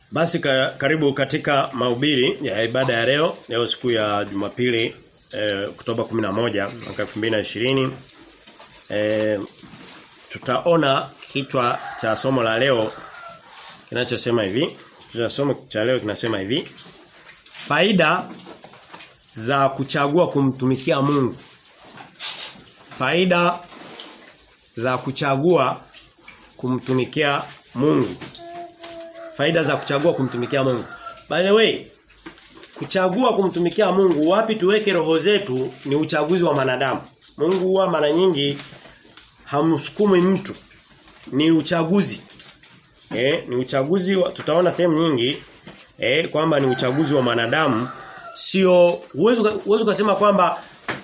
Basi ka, karibu katika mahubiri ya ibada ya leo, leo siku ya Jumapili eh, Oktoba 11 mwaka 2020. Eh, tutaona kichwa cha somo la leo kinachosema hivi. Kichwa cha somo cha leo kinasema hivi. Faida za kuchagua kumtumikia Mungu. Faida za kuchagua kumtumikia Mungu. Faida za kuchagua kumtumikia Mungu. By the way, kuchagua kumtumikia Mungu wapi tuweke roho zetu ni uchaguzi wa manadamu. Mungu huwa mara nyingi hamsukumi mtu. Ni uchaguzi. Eh, ni uchaguzi wa, tutaona sehemu nyingi eh kwamba ni uchaguzi wa manadamu sio uwezo uwezo kusema kwamba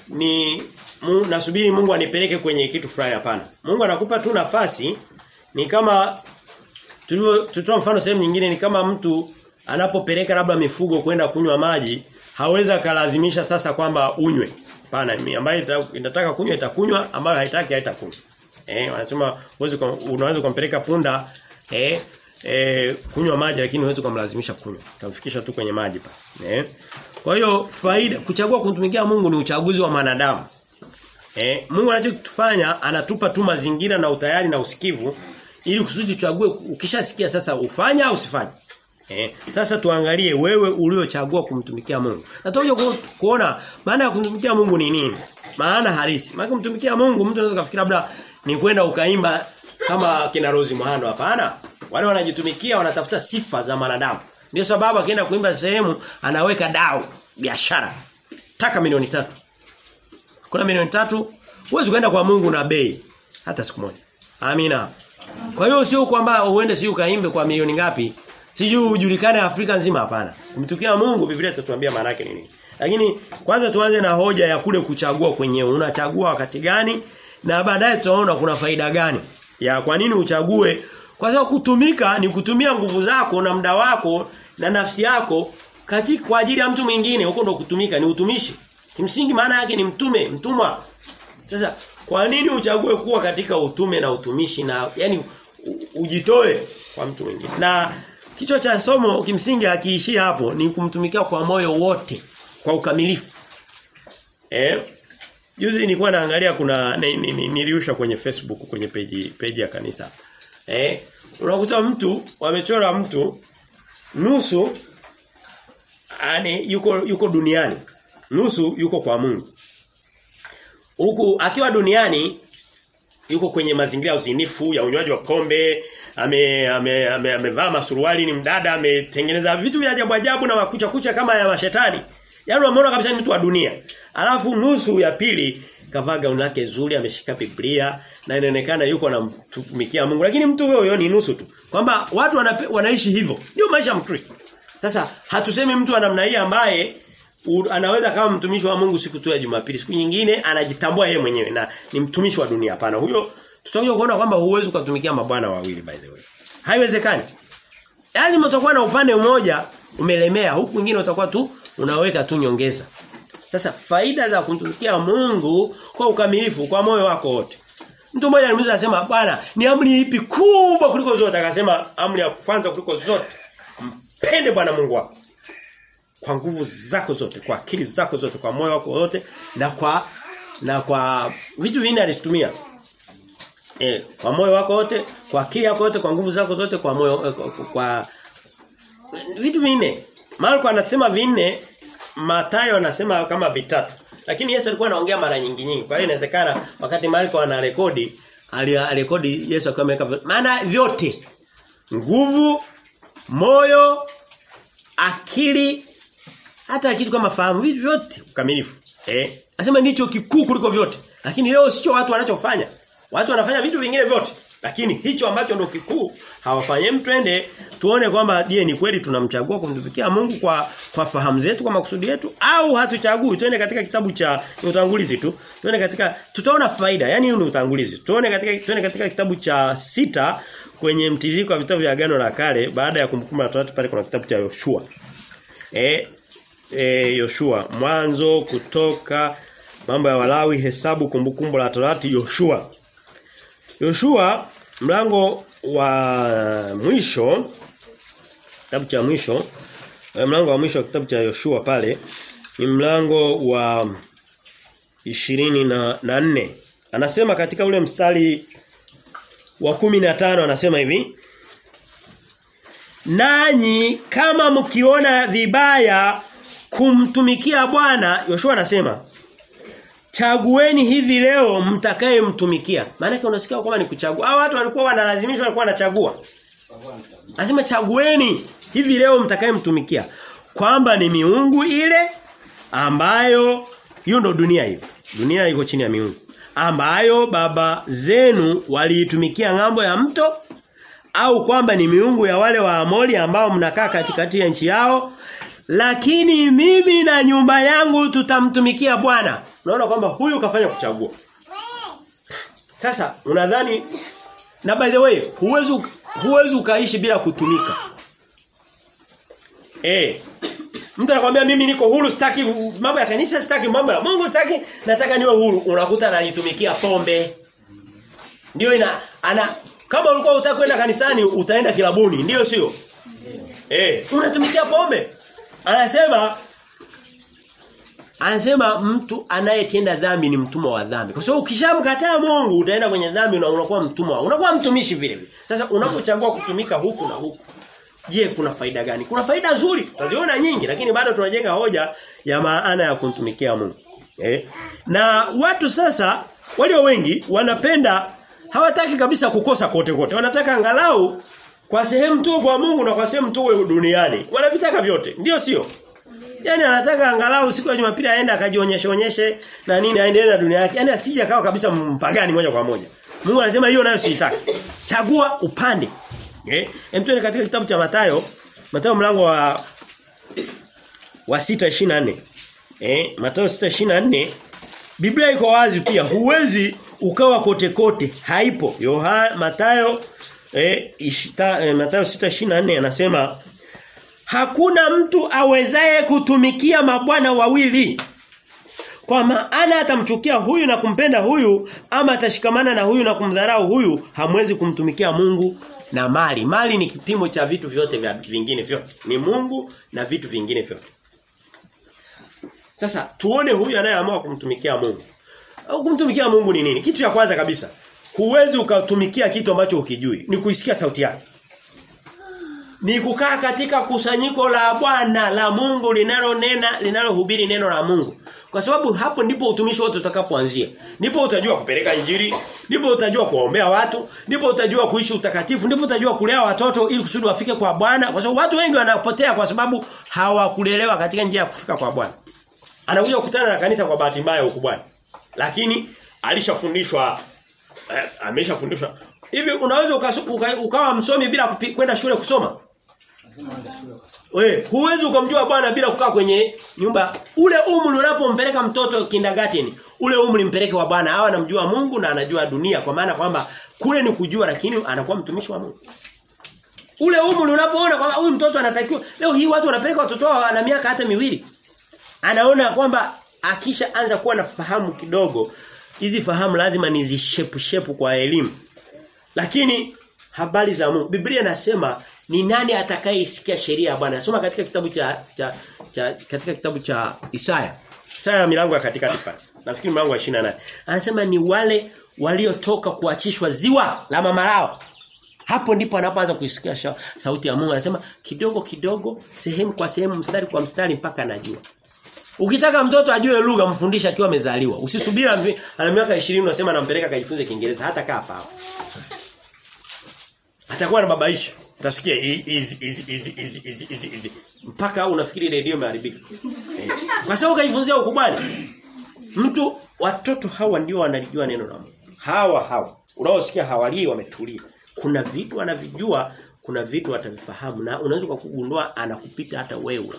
ni mu, nasubiri Mungu anipeleke kwenye kitu fulani hapana. Mungu anakupa tu nafasi ni kama tulivyo tutoa mfano sehemu nyingine ni kama mtu anapopeleka labda mifugo kwenda kunywa maji hawezi kalazimisha sasa kwamba unywe. Hapana, ambaye inataka kunywa itakunywa, ambayo haitaki haitakunywa. Eh, wanasema uweze unaweza kumpeleka punda eh eh kunywa maji lakini huwezi kumlazimisha kunywa. Utamfikisha tu kwenye maji pa. Eh? Kwa hiyo faida kuchagua kumtumikia Mungu ni uchaguzi wa manadamu. Eh, Mungu anachotufanya anatupa tu mazingira na utayari na usikivu ili kusudi tuchague ukishasikia sasa ufanya au usifanye. Eh, sasa tuangalie wewe uliochagua kumtumikia Mungu. Na tutakuja ku, kuona maana ya kumtumikia Mungu ni nini? Maana halisi. Maana kumtumikia Mungu mtu anaweza kufikiri labda ni kwenda ukaimba kama kina Rose Muhando hapana. Wale wanajitumikia wanatafuta sifa za manadamu. Ndio sababu akienda kuimba sehemu anaweka dau biashara. Taka milioni tatu. Kuna milioni tatu huwezi kwenda kwa Mungu na bei hata siku moja. Amina. Kwa hiyo sio kwamba uende sio kaimbe kwa milioni ngapi, sijui ujulikane Afrika nzima hapana. Kumtukia Mungu Biblia itatuambia maana yake nini. Lakini kwanza tuanze na hoja ya kule kuchagua kwenyewe. Unachagua wakati gani na baadaye tutaona kuna faida gani ya kwa nini uchague kwa sababu kutumika ni kutumia nguvu zako na muda wako na nafsi yako katika kwa ajili ya mtu mwingine huko ndo kutumika ni utumishi. Kimsingi maana yake ni mtume, mtumwa. Sasa kwa nini uchague kuwa katika utume na utumishi na yani ujitoe kwa mtu mwingine? Na kichwa cha somo kimsingi akiishia hapo ni kumtumikia kwa moyo wote kwa ukamilifu. Eh? Juzi nilikuwa naangalia kuna niliusha kwenye Facebook kwenye peji peji ya kanisa. Eh? Unakuta mtu wamechora mtu nusu ani yuko yuko duniani. Nusu yuko kwa Mungu. Huku akiwa duniani yuko kwenye mazingira ya uzinifu ya unywaji wa pombe, ame amevaa ame, ame, ame masuruali ni mdada, ametengeneza vitu vya ajabu ajabu na makucha kucha kama ya mashetani. Yaani unaona kabisa ni mtu wa dunia. Alafu nusu ya pili kavaa gauni lake zuri, ameshika Biblia na inaonekana yuko anamtumikia Mungu. Lakini mtu huyo ni nusu tu. Kwamba watu wanape, wanaishi hivyo. Ndio maisha ya Mkristo. Sasa hatusemi mtu wa namna hii ambaye u, anaweza kama mtumishi wa Mungu siku tu ya Jumapili, siku nyingine anajitambua yeye mwenyewe na ni mtumishi wa dunia hapana. Huyo tutakuja kuona kwamba huwezi kutumikia mabwana wawili by the way. Haiwezekani. Yaani utakuwa na upande mmoja umelemea, huku mwingine utakuwa tu unaweka tu nyongeza. Sasa faida za kumtumikia Mungu kwa ukamilifu kwa moyo wako wote. Mtu mmoja alimuuliza akasema, "Bwana, ni amri ipi kubwa kuliko zote?" Akasema, "Amri ya kwanza kuliko zote, mpende Bwana Mungu wako." Kwa nguvu zako zote, kwa akili zako zote, kwa moyo wako wote na kwa na kwa vitu vinne alitumia. Eh, kwa moyo wako wote, kwa akili yako yote, kwa nguvu zako zote, kwa moyo kwa, kwa vitu vinne. Marko anasema vinne, Mathayo anasema kama vitatu. Lakini Yesu alikuwa anaongea mara nyingi nyingi. Kwa hiyo inawezekana wakati Marko ana rekodi, alirekodi Yesu akiwa ameweka maana vyote. Nguvu, moyo, akili, hata kitu kama fahamu, vitu vyote ukamilifu. Eh? Anasema ndicho kikuu kuliko vyote. Lakini leo sio watu wanachofanya. Watu wanafanya vitu vingine vyote. Lakini hicho ambacho ndo kikuu hawafanyi twende tuone kwamba je ni kweli tunamchagua kumtumikia Mungu kwa kwa fahamu zetu kwa makusudi yetu au hatuchagui twende katika kitabu cha utangulizi tu twende katika tutaona faida yani hiyo ni utangulizi tuone katika twende katika kitabu cha sita kwenye mtiririko wa vitabu vya agano la kale baada ya kumkumbuka Torati pale kuna kitabu cha Yoshua eh eh Yoshua mwanzo kutoka mambo ya Walawi hesabu kumbukumbu la Torati Yoshua Yoshua mlango wa mwisho kitabu cha mwisho mlango wa mwisho wa kitabu cha Yoshua pale ni mlango wa ishirini na, na nne anasema katika ule mstari wa kumi na tano anasema hivi Nanyi kama mkiona vibaya kumtumikia Bwana Yoshua anasema chagueni hivi leo mtakaye mtumikia maana yake unasikia kwamba ni kuchagua hao watu walikuwa wanalazimishwa walikuwa wanachagua anasema chagueni hivi leo mtakaye mtumikia kwamba ni miungu ile ambayo hiyo ndo dunia hiyo dunia iko chini ya miungu ambayo baba zenu waliitumikia ng'ambo ya mto au kwamba ni miungu ya wale wa Amori ambao mnakaa katikati ya nchi yao lakini mimi na nyumba yangu tutamtumikia Bwana unaona kwamba huyu kafanya kuchagua sasa unadhani na by the way huwezi huwezi ukaishi bila kutumika eh Mtu anakuambia mimi niko huru sitaki mambo ya kanisa sitaki mambo ya Mungu sitaki nataka niwe huru unakuta anajitumikia pombe. Ndio ina ana kama ulikuwa unataka kwenda kanisani utaenda kilabuni ndio sio? Eh, unatumikia pombe. Anasema Anasema mtu anayetenda dhambi ni mtumwa wa dhambi. Kwa sababu ukishamkataa Mungu utaenda kwenye dhambi na unakuwa mtumwa. Unakuwa mtumishi vile vile. Sasa unapochagua kutumika huku na huku Je, kuna faida gani? Kuna faida nzuri, tutaziona nyingi lakini bado tunajenga hoja ya maana ya kumtumikia Mungu. Eh? Na watu sasa walio wengi wanapenda hawataki kabisa kukosa kote kote. Wanataka angalau kwa sehemu tu kwa Mungu na kwa sehemu tu duniani. Wanavitaka vyote. Ndio sio? Yaani anataka angalau siku ya Jumapili aende akajionyeshe onyeshe na nini aendelee na dunia yake. Yaani asije akawa kabisa mpagani moja kwa moja. Mungu anasema hiyo nayo siitaki. Chagua upande. Eh? Emtuene katika kitabu cha Mathayo, Mathayo mlango wa wa 6:24. Eh, Mathayo 6:24 Biblia iko wazi pia. Huwezi ukawa kote kote. Haipo. Yohana Mathayo eh, ishita, eh Mathayo 6:24 anasema Hakuna mtu awezaye kutumikia mabwana wawili. Kwa maana atamchukia huyu na kumpenda huyu ama atashikamana na huyu na kumdharau huyu hamwezi kumtumikia Mungu na mali. Mali ni kipimo cha vitu vyote vya vingine vyote. Ni Mungu na vitu vingine vyote. Sasa tuone huyu anayeamua kumtumikia Mungu. Au kumtumikia Mungu ni nini? Kitu cha kwanza kabisa. Huwezi ukatumikia kitu ambacho ukijui. Ni kuisikia sauti yake. Ni kukaa katika kusanyiko la Bwana la Mungu linalonena linalohubiri neno la Mungu. Kwa sababu hapo ndipo utumishi wote utakapoanzia. Ndipo utajua kupeleka injili, ndipo utajua kuombea watu, ndipo utajua kuishi utakatifu, ndipo utajua kulea watoto ili kusudi wafike kwa Bwana. Kwa sababu watu wengi wanapotea kwa sababu hawakulelewa katika njia ya kufika kwa Bwana. Anakuja kukutana na kanisa kwa bahati mbaya huko Bwana. Lakini alishafundishwa eh, ameshafundishwa. Hivi unaweza uka, uka, ukawa msomi bila kwenda shule kusoma? We, huwezi ukamjua Bwana bila kukaa kwenye nyumba. Ule umri unapompeleka mtoto kindergarten, ule umri mpeleke wa Bwana. Hawa anamjua Mungu na anajua dunia kwa maana kwamba kule ni kujua lakini anakuwa mtumishi wa Mungu. Ule umri unapoona kwamba huyu mtoto anatakiwa leo hii watu wanapeleka watoto wao na miaka hata miwili. Anaona kwamba akisha anza kuwa na fahamu kidogo, hizi fahamu lazima nizishepu shepu kwa elimu. Lakini habari za Mungu. Biblia inasema ni nani atakayesikia sheria ya Bwana? Soma katika kitabu cha, cha, cha katika kitabu cha Isaya. Isaya milango ya katikati pale. Nafikiri mlango wa 28. Anasema ni wale waliotoka kuachishwa ziwa la mama lao. Hapo ndipo anapoanza kuisikia sauti ya Mungu. Anasema kidogo kidogo, sehemu kwa sehemu, mstari kwa mstari mpaka anajua. Ukitaka mtoto ajue lugha mfundishe akiwa amezaliwa. Usisubiri ana miaka 20 unasema nampeleka kajifunze Kiingereza hata kaa fahamu. Atakuwa anababaisha. Utasikia hizi hizi hizi hizi hizi hizi mpaka unafikiri redio imeharibika. Eh. Kwa sababu kaifunzia ukubali. Mtu watoto hawa ndio wanalijua neno la Mungu. Hawa hawa. Unaosikia hawalii wametulia. Kuna vitu anavijua, kuna vitu atavifahamu na unaweza kugundua anakupita hata wewe.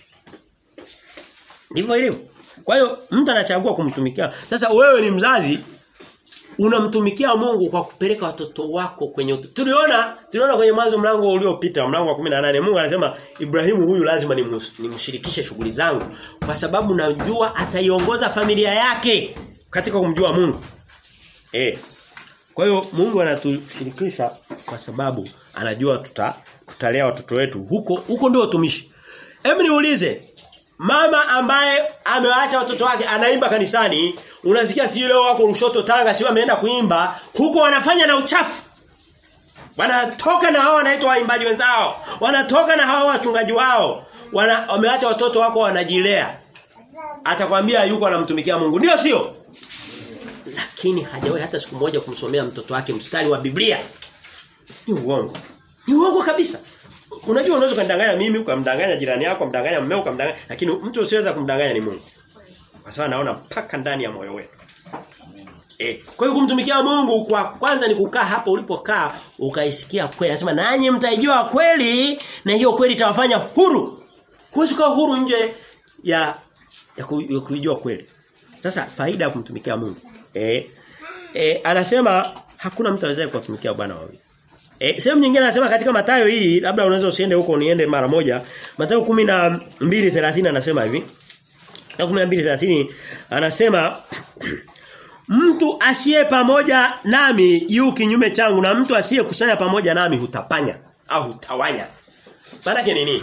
Ndivyo ilivyo. Kwa hiyo mtu anachagua kumtumikia. Sasa wewe ni mzazi unamtumikia Mungu kwa kupeleka watoto wako kwenye utu. Tuliona tuliona kwenye mwanzo mlango uliopita mlango wa 18 Mungu anasema Ibrahimu huyu lazima nimshirikishe shughuli zangu kwa sababu najua ataiongoza familia yake katika kumjua Mungu. Eh. Kwa hiyo Mungu anatushirikisha kwa sababu anajua tuta tutalea watoto wetu. Huko huko ndio utumishi. Hebu niulize mama ambaye amewaacha watoto wake anaimba kanisani, unasikia si leo wako Lushoto Tanga sio ameenda kuimba, huko wanafanya na uchafu. Wanatoka na hao wanaitwa waimbaji wenzao. Wanatoka na hao wachungaji wao. Wana wameacha watoto wako wanajilea. Atakwambia yuko anamtumikia Mungu. Ndio sio? Lakini hajawahi hata siku moja kumsomea mtoto wake mstari wa Biblia. Ni uongo. Ni uongo kabisa. Unajua unaweza kundanganya mimi, ukamdanganya jirani yako, ukamdanganya mmeo, ukamdanganya, lakini mtu usiweza kumdanganya ni Mungu. Kwa sababu anaona mpaka ndani ya moyo wetu. Eh, kwa hiyo kumtumikia Mungu kwa kwanza ni kukaa hapo ulipokaa ukaisikia kweli. Anasema nanyi mtaijua kweli na hiyo kweli itawafanya huru. Huwezi kuwa huru nje ya ya kuijua kweli. Sasa faida ya kumtumikia Mungu. Eh, eh anasema hakuna mtu awezaye kuwatumikia bwana wawili. Eh sehemu nyingine anasema katika Mathayo hii labda unaweza usiende huko niende mara moja. Mathayo 12:30 anasema hivi. Na 12:30 anasema Mtu asiye pamoja nami yu kinyume changu na mtu asiye kusanya pamoja nami hutapanya au hutawanya. Maana yake nini?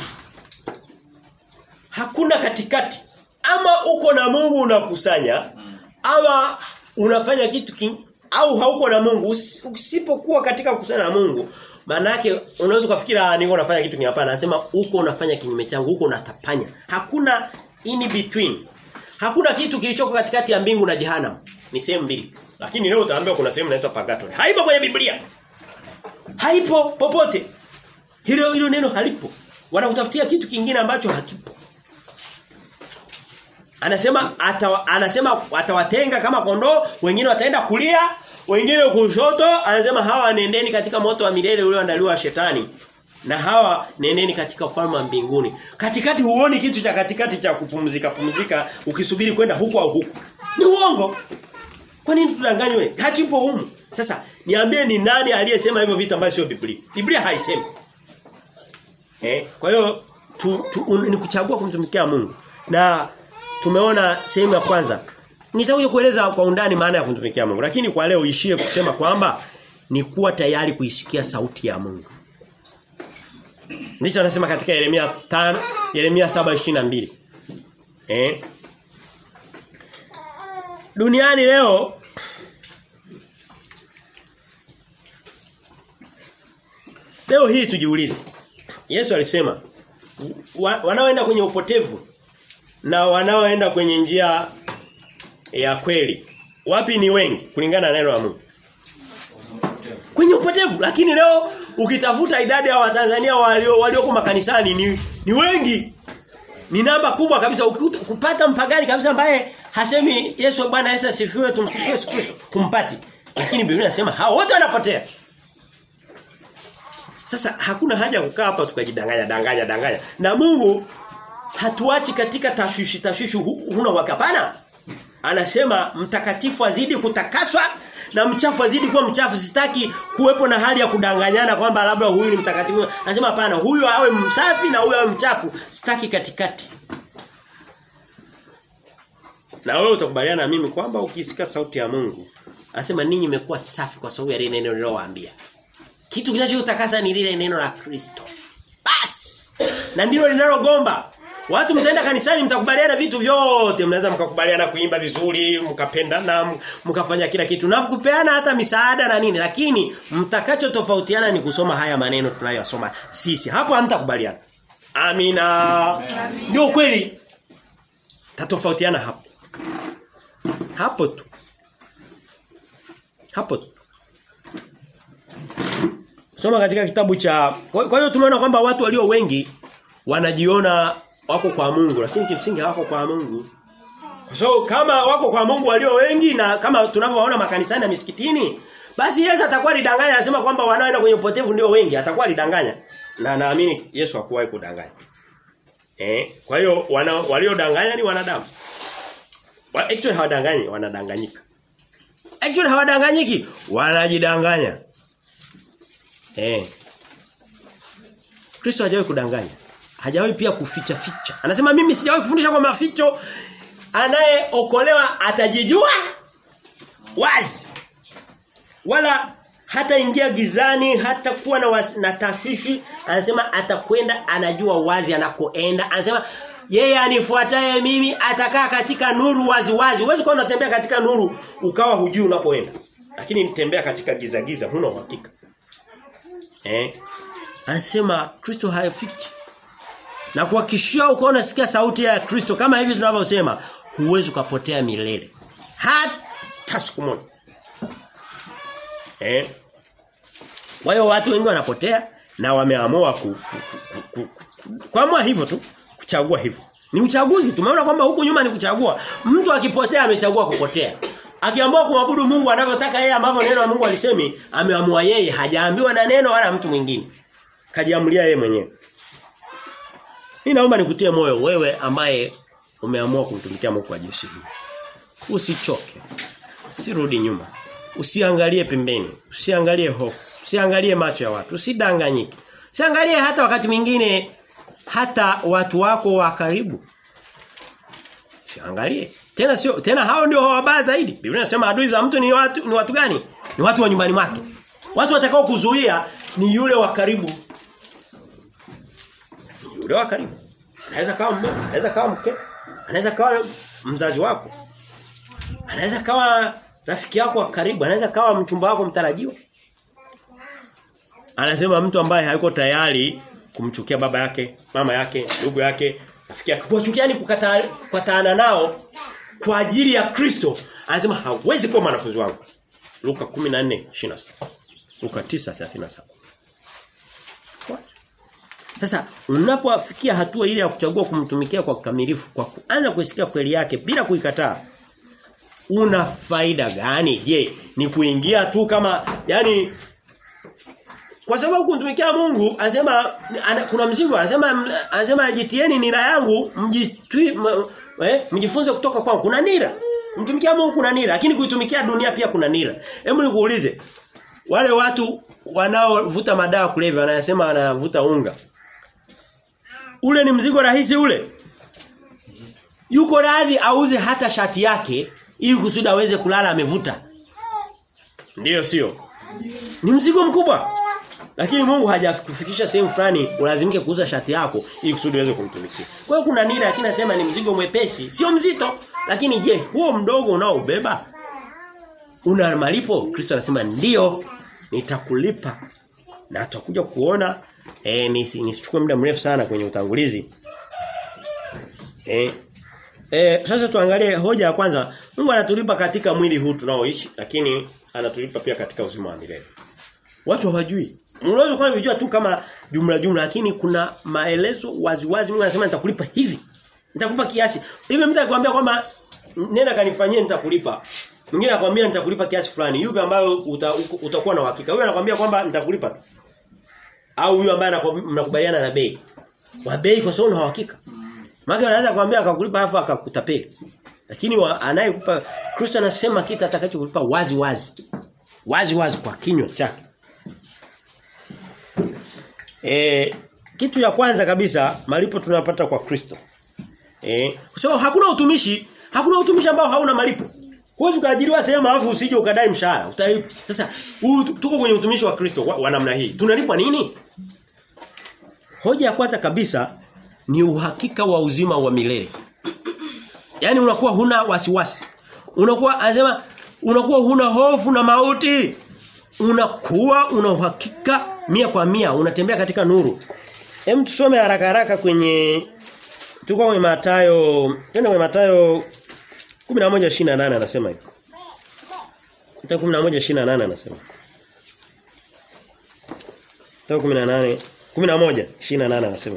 Hakuna katikati. Ama uko na Mungu unakusanya ama unafanya kitu king, au hauko na Mungu usipokuwa katika kukusanya na Mungu maana yake unaweza kufikira niko nafanya kitu hapana anasema uko unafanya kinyume changu uko unatapanya hakuna in between hakuna kitu kilichoko katikati ya mbingu na jehanamu ni sehemu mbili. Lakini leo utaambiwa kuna sehemu inaitwa purgatory. Haipo kwenye Biblia. Haipo popote. Hilo hilo neno halipo. Wanakutafutia kitu kingine ambacho hakipo. Anasema atawa, anasema atawatenga kama kondoo, wengine wataenda kulia, wengine kushoto, anasema hawa nendeni katika moto wa milele ulioandaliwa shetani. Na hawa nendeni katika ufalme wa mbinguni. Katikati huoni kitu cha katikati cha kupumzika pumzika ukisubiri kwenda huku au huku. Ni uongo. Kwa nini tudanganywe? Hakipo humu. Sasa niambie ni nani aliyesema hivyo vitu ambavyo sio Biblia? Biblia haisemi. Eh? Kwa hiyo tu, tu, ni kuchagua kumtumikia Mungu. Na tumeona sehemu ya kwanza. Nitakuja kueleza kwa undani maana ya kumtumikia Mungu, lakini kwa leo ishie kusema kwamba ni kuwa tayari kuisikia sauti ya Mungu. Ndicho anasema katika Yeremia 5, Yeremia 7:22. Eh? Duniani leo Leo hii tujiulize. Yesu alisema wa, wanaoenda kwenye upotevu na wanaoenda kwenye njia ya kweli. Wapi ni wengi kulingana na neno la Mungu? Kwenye upotevu. Lakini leo ukitafuta idadi ya Watanzania walio walioko makanisani ni, ni wengi. Ni namba kubwa kabisa ukipata mpagani kabisa ambaye hasemi Yesu Bwana Yesu asifiwe tumsifiwe Yesu Kristo kumpati. Lakini Biblia inasema hao wote wanapotea. Sasa hakuna haja kukaa hapa tukajidanganya danganya danganya. Na Mungu hatuachi katika tashwishi tashwishi huna wakapana. Anasema mtakatifu azidi kutakaswa na mchafu azidi kuwa mchafu sitaki kuwepo na hali ya kudanganyana kwamba labda huyu ni mtakatifu. Anasema hapana huyu awe msafi na huyu awe mchafu sitaki katikati. Na wewe utakubaliana na mimi kwamba ukisikia sauti ya Mungu anasema ninyi mmekuwa safi kwa sababu ya lile neno nilowaambia. Kitu kinachotakasa ni lile neno la Kristo. Bas. Na ndilo linalogomba. Watu mtaenda kanisani mtakubaliana vitu vyote, mnaweza mkakubaliana kuimba vizuri, mkapendana, mkafanya kila kitu na kupeana hata misaada na nini, lakini mtakacho tofautiana ni kusoma haya maneno tunayosoma sisi. Hapo hamtakubaliana. Amina. Ndio kweli. Tatofautiana hapo. Hapo tu. Hapo tu. Soma katika kitabu cha Kwa hiyo tumeona kwamba watu walio wengi wanajiona wako kwa Mungu lakini kimsingi hawako kwa Mungu. So kama wako kwa Mungu walio wengi na kama tunavyowaona makanisani na misikitini basi Yesu atakuwa alidanganya anasema kwamba wanaoenda kwenye upotevu ndio wengi atakuwa alidanganya. Na naamini Yesu hakuwahi kudanganya. Eh, kwa hiyo waliodanganya ni wanadamu. Actually hawadanganyi, wanadanganyika. Actually hawadanganyiki, wanajidanganya. Eh. Kristo hajawahi kudanganya. Hajawahi pia kuficha ficha. Anasema mimi sijawahi kufundisha kwa maficho. Anayeokolewa atajijua wazi. Wala hata ingia gizani hata kuwa na, was, na tashwishi anasema atakwenda anajua wazi anakoenda anasema yeye anifuataye mimi atakaa katika nuru wazi wazi huwezi kuwa unatembea katika nuru ukawa hujui unapoenda lakini nitembea katika giza giza huna uhakika eh anasema Kristo hayafichi na kuhakikishia uko unasikia sauti ya Kristo kama hivi tunavyosema huwezi ukapotea milele hata siku moja eh kwa hiyo watu wengi wanapotea na wameamua ku, ku, ku, ku, ku, kuamua hivyo tu kuchagua hivyo ni uchaguzi tumeona kwamba huku nyuma ni kuchagua mtu akipotea amechagua kupotea akiamua kumwabudu Mungu anavyotaka yeye ambavyo neno la Mungu alisemi ameamua yeye hajaambiwa na neno wala mtu mwingine kajiamulia yeye mwenyewe mimi naomba nikutie moyo wewe ambaye umeamua kumtumikia Mungu kwa jinsi hii. Usichoke. Usirudi nyuma. Usiangalie pembeni, usiangalie hofu, usiangalie macho ya watu, usidanganyike. Usiangalie hata wakati mwingine hata watu wako wa karibu. Usiangalie. Tena sio tena hao ndio wabaya zaidi. Biblia inasema adui za mtu ni watu ni watu gani? Ni watu wa nyumbani mwake. Watu watakao kuzuia ni yule wa karibu yule wa karibu. Anaweza kawa mume, anaweza kawa mke, anaweza kawa mzazi wako. Anaweza kawa rafiki yako wa karibu, anaweza kawa mchumba wako mtarajiwa. Anasema mtu ambaye hayuko tayari kumchukia baba yake, mama yake, ndugu yake, rafiki yake, kuwachukiani kukataa kukataana nao kwa ajili ya Kristo, anasema hawezi kuwa mwanafunzi wangu. Luka 14:26. Luka 9:37. Sasa unapofikia hatua ile ya kuchagua kumtumikia kwa kikamilifu kwa kuanza kusikia kweli yake bila kuikataa una faida gani? Je, ni kuingia tu kama yani kwa sababu kumtumikia Mungu anasema ana, kuna mzigo anasema anasema jitieni nira yangu mjitwi eh, mjifunze kutoka kwangu kuna nira mtumikia Mungu kuna nira lakini kuitumikia dunia pia kuna nira hebu nikuulize wale watu wanaovuta madawa kulevya wanasema wanavuta unga ule ni mzigo rahisi ule. Yuko radhi auze hata shati yake ili kusudi aweze kulala amevuta. Ndiyo sio? Ni mzigo mkubwa. Lakini Mungu hajakufikisha sehemu fulani ulazimike kuuza shati yako ili kusudi uweze kumtumikia. Kwa hiyo kuna nini lakini nasema ni mzigo mwepesi, sio mzito. Lakini je, huo mdogo unaobeba una malipo? Kristo anasema ndiyo nitakulipa. Na tutakuja kuona eh nisichukue muda mrefu sana kwenye utangulizi. Eh eh sasa tuangalie hoja ya kwanza. Mungu anatulipa katika mwili huu tunaoishi lakini anatulipa pia katika uzima wa milele. Watu hawajui. Unaweza kuwa unajua tu kama jumla jumla lakini kuna maelezo waziwazi Mungu anasema nitakulipa hivi. Nitakupa kiasi. Hivi mtu akikwambia kwamba nenda kanifanyie nitakulipa. Mwingine anakuambia nitakulipa kiasi fulani. Yupi ambayo uta, utakuwa na uhakika? Huyo anakuambia kwamba nitakulipa tu au huyo ambaye mnakubaliana na bei. Wa bei kwa sababu una uhakika. Maana anaweza kuambia akakulipa afu akakutapeli. Lakini anayekupa Kristo anasema kitu atakachokulipa wazi wazi. Wazi wazi kwa kinywa chake. E, kitu ya kwanza kabisa malipo tunapata kwa Kristo. Eh, kwa sababu hakuna utumishi, hakuna utumishi ambao hauna malipo. Huwezi ukaajiriwa sehemu alafu usije ukadai mshahara. Utalipa. Sasa huu tuko kwenye utumishi wa Kristo wa, wa namna hii. Tunalipwa nini? Hoja ya kwanza kabisa ni uhakika wa uzima wa milele. Yaani unakuwa huna wasiwasi. Unakuwa anasema unakuwa huna hofu na mauti. Unakuwa una uhakika mia kwa mia unatembea katika nuru. Hem tusome haraka haraka kwenye tuko kwenye Mathayo, twende kwenye Mathayo 11:28 anasema hivi. Mathayo 11:28 anasema. Mathayo 18 11:28 anasema.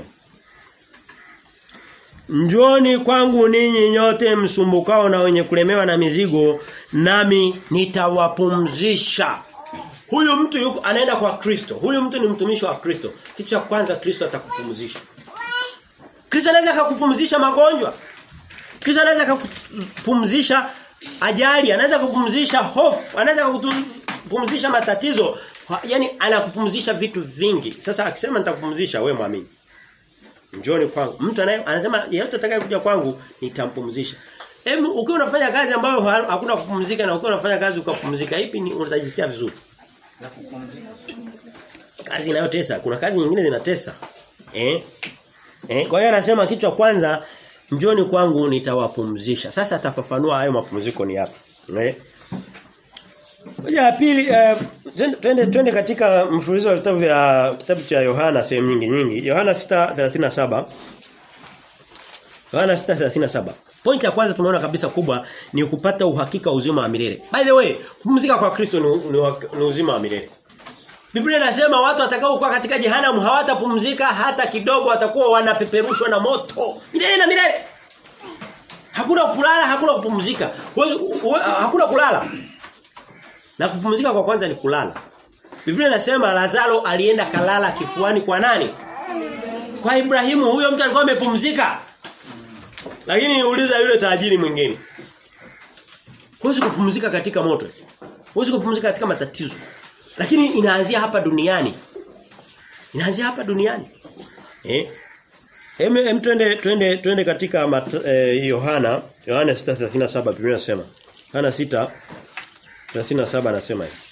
Njoni kwangu ninyi nyote msumbukao na wenye kulemewa na mizigo nami nitawapumzisha. Huyu mtu yuko anaenda kwa Kristo. Huyu mtu ni mtumishi wa Kristo. Kitu cha kwanza Kristo atakupumzisha. Kristo anaweza kukupumzisha magonjwa. Kristo anaweza kukupumzisha ajali, anaweza kukupumzisha hofu, anaweza kukupumzisha matatizo. Yaani anakupumzisha vitu vingi. Sasa akisema nitakupumzisha wewe mwamini. Njoni kwangu. Mtu anaye anasema yeyote atakayekuja kwangu nitampumzisha. Hebu ukiwa unafanya kazi ambayo hakuna kupumzika na ukiwa unafanya kazi ukapumzika ipi ni utajisikia vizuri? La kupumzika. kazi inayotesa kuna kazi nyingine zinatesa eh eh kwa hiyo anasema kitu cha kwanza njoni kwangu nitawapumzisha sasa atafafanua hayo mapumziko ni yapi eh Moja ya pili eh, twende- twende twende katika mfululizo wa vitabu vya kitabu cha Yohana sehemu nyingi nyingi Yohana 6:37 Yohana 6:37 Point ya kwanza tumeona kabisa kubwa ni kupata uhakika wa uzima wa milele. By the way, kupumzika kwa Kristo ni, ni, wa- ni uzima wa milele. Biblia inasema watu watakao kuwa katika jehanamu hawatapumzika hata kidogo watakuwa wanapeperushwa na moto. Milele na milele. Hakuna kulala, hakuna kupumzika. Wewe- wewe- Hakuna kulala. Na kupumzika kwa kwanza ni kulala. Biblia inasema Lazaro alienda kalala kifuani kwa nani? Kwa Ibrahimu. Huyo mtu alikuwa amepumzika. Lakini uliza yule tajiri mwingine. Huwezi kupumzika katika moto. Huwezi kupumzika katika matatizo. Lakini inaanzia hapa duniani. Inaanzia hapa duniani. Eh? Hem hem twende twende twende katika mat, eh, Yohana, Yohana 6:37 Biblia inasema. Yohana 6:37 anasema hivi.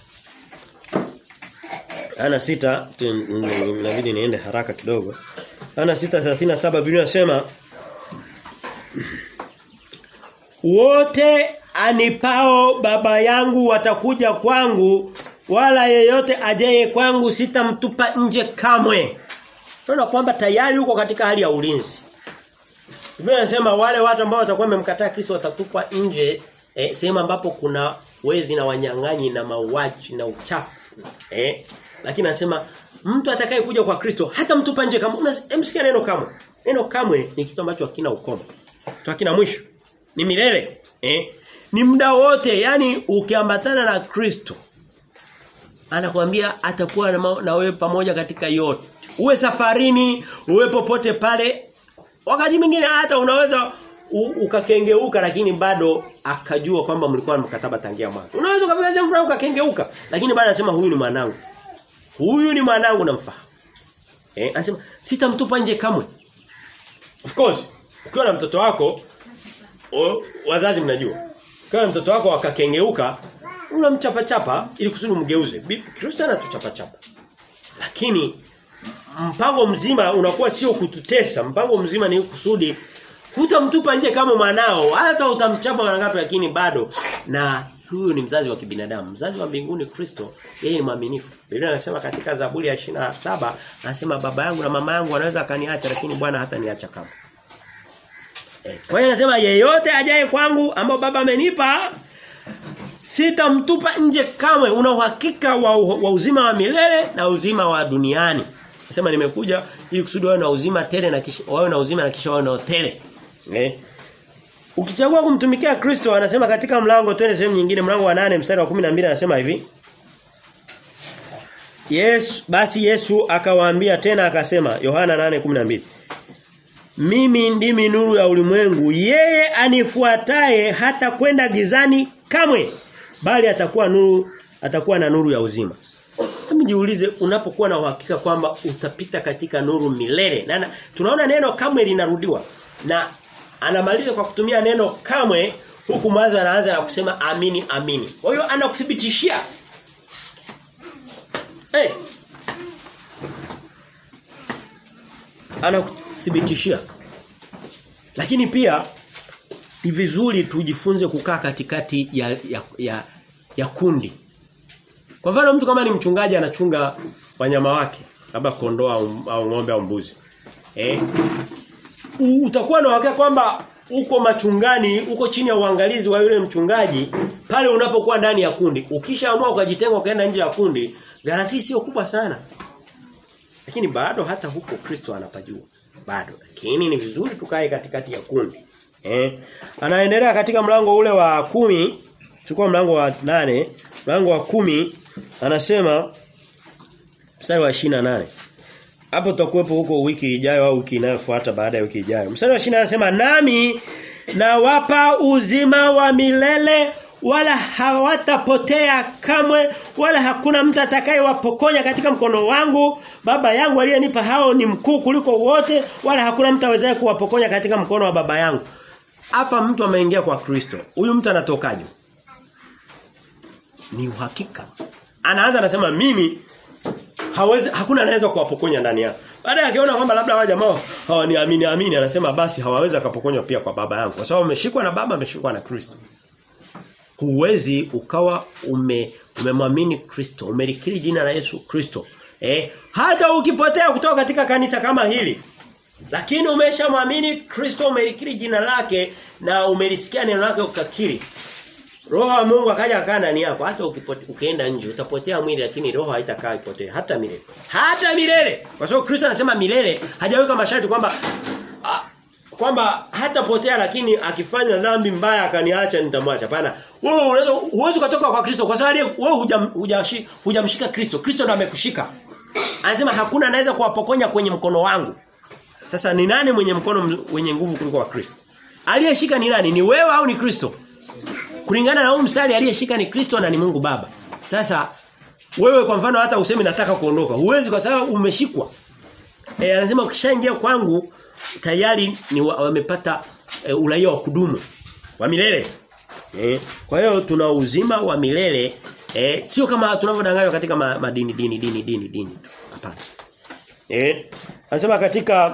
Yohana 6 tu- inabidi niende haraka kidogo. Yohana 6:37 Biblia inasema Wote anipao baba yangu watakuja kwangu wala yeyote ajaye kwangu sitamtupa nje kamwe. Tunaona kwamba tayari uko katika hali ya ulinzi. Biblia inasema wale watu ambao watakuwa wamemkataa Kristo watatupwa nje eh, sehemu ambapo kuna wezi na wanyang'anyi na mauaji na uchafu. Eh? Lakini anasema mtu atakaye kuja kwa Kristo hata mtupa nje kama msikia neno kamwe. Neno kamwe ni kitu ambacho hakina ukomo. Kitu hakina mwisho. Ni milele. Eh? Ni muda wote, yani ukiambatana na Kristo anakuambia atakuwa na, ma- na wewe pamoja katika yote. Uwe safarini, uwe popote pale. Wakati mwingine hata unaweza u- ukakengeuka lakini bado akajua kwamba mlikuwa na mkataba tangia mwanzo. Unaweza ukafika jambo fulani ukakengeuka lakini bado anasema huyu ni mwanangu. Huyu ni mwanangu namfahamu. Eh, anasema sitamtupa nje kamwe. Of course, ukiwa na mtoto wako o, wazazi mnajua. Ukiwa na mtoto wako akakengeuka unamchapa chapa ili kusudi mgeuze. Bi- Kristo anatuchapa chapa. Lakini mpango mzima unakuwa sio kututesa, mpango mzima ni kusudi hutamtupa nje kama mwanao, hata utamchapa mara ngapi lakini bado na huyu ni mzazi wa kibinadamu. Mzazi wa mbinguni Kristo, yeye ni mwaminifu. Biblia inasema katika Zaburi ya 27 anasema baba yangu na mama yangu wanaweza akaniacha lakini Bwana hata niacha kama. Eh, kwa hiyo anasema yeyote ajaye kwangu ambao baba amenipa sitamtupa nje kamwe. Una uhakika wa, wa uzima wa milele na uzima wa duniani. Nasema nimekuja ili kusudi wawe na uzima tele na kisha wawe na uzima na kisha wawe na tele. Eh? Ukichagua kumtumikia Kristo anasema katika mlango twende sehemu nyingine mlango wa nane mstari wa 12 anasema hivi. Yes, basi Yesu akawaambia tena akasema Yohana 8:12 Mimi ndimi nuru ya ulimwengu yeye anifuataye hata kwenda gizani kamwe bali atakuwa nuru atakuwa na nuru ya uzima. Hebu jiulize unapokuwa na uhakika kwamba utapita katika nuru milele. Na, na tunaona neno kamwe linarudiwa. Na anamaliza kwa kutumia neno kamwe huku mwanzo anaanza na kusema amini amini. Kwa hiyo anakuthibitishia. Eh. Hey. Anakuthibitishia. Lakini pia ni vizuri tujifunze kukaa katikati ya ya, ya ya kundi. Kwa mfano mtu kama ni mchungaji anachunga wanyama wake, labda kondoo au, au ng'ombe au mbuzi. Eh? U- Utakuwa na uhakika kwamba uko machungani, uko chini ya uangalizi wa yule mchungaji pale unapokuwa ndani ya kundi. Ukishaamua ukajitenga ukaenda nje ya kundi, garanti sio kubwa sana. Lakini bado hata huko Kristo anapajua. Bado. Lakini ni vizuri tukae katikati ya kundi. Eh? Anaendelea katika mlango ule wa kumi chukua mlango wa nane mlango wa kumi anasema mstari wa 28 hapo tutakuwepo huko wiki ijayo au wiki inayofuata baada ya wiki ijayo mstari wa 28 anasema nami nawapa uzima wa milele wala hawatapotea kamwe wala hakuna mtu atakayewapokonya katika mkono wangu baba yangu aliyenipa hao ni mkuu kuliko wote wala hakuna mtu awezaye kuwapokonya katika mkono wa baba yangu hapa mtu ameingia kwa Kristo huyu mtu anatokaje ni uhakika Anaanza anasema mimi hawezi hakuna anaweza kuwapokonya ndani yao. Baada akiona kwamba labda wale jamaa hawaniamini amini anasema basi hawawezi akapokonywa pia kwa baba yangu kwa sababu ameshikwa na baba ameshikwa na Kristo. Huwezi ukawa ume umemwamini Kristo, umelikiri jina la Yesu Kristo. Eh, hata ukipotea kutoka katika kanisa kama hili lakini umeshamwamini Kristo umelikiri jina lake na umelisikia neno lake ukakiri. Roho wa Mungu akaja akaa ndani yako hata ukienda nje utapotea mwili lakini roho haitakaa ipotee hata milele. Hata milele. Kwa sababu Kristo anasema milele hajaweka masharti kwamba kwamba hatapotea lakini akifanya dhambi mbaya akaniacha nitamwacha. Hapana. Wewe unaweza uwezo kutoka kwa Kristo kwa sababu wewe hujamshika huja huja Kristo. Kristo ndo amekushika. Anasema hakuna anaweza kuwapokonya kwenye mkono wangu. Sasa ni nani mwenye mkono wenye nguvu kuliko wa Kristo? Aliyeshika ni nani? Ni wewe au ni Kristo? Kulingana na huu mstari aliyeshika ni Kristo na ni Mungu Baba. Sasa wewe kwa mfano hata useme nataka kuondoka, huwezi kwa sababu umeshikwa. Eh anasema ukishaingia kwangu tayari ni wamepata e, uraia wa kudumu wa milele. Eh kwa hiyo tuna uzima wa milele eh sio kama tunavyodanganywa katika ma, madini dini dini dini dini. Hapana. Eh anasema katika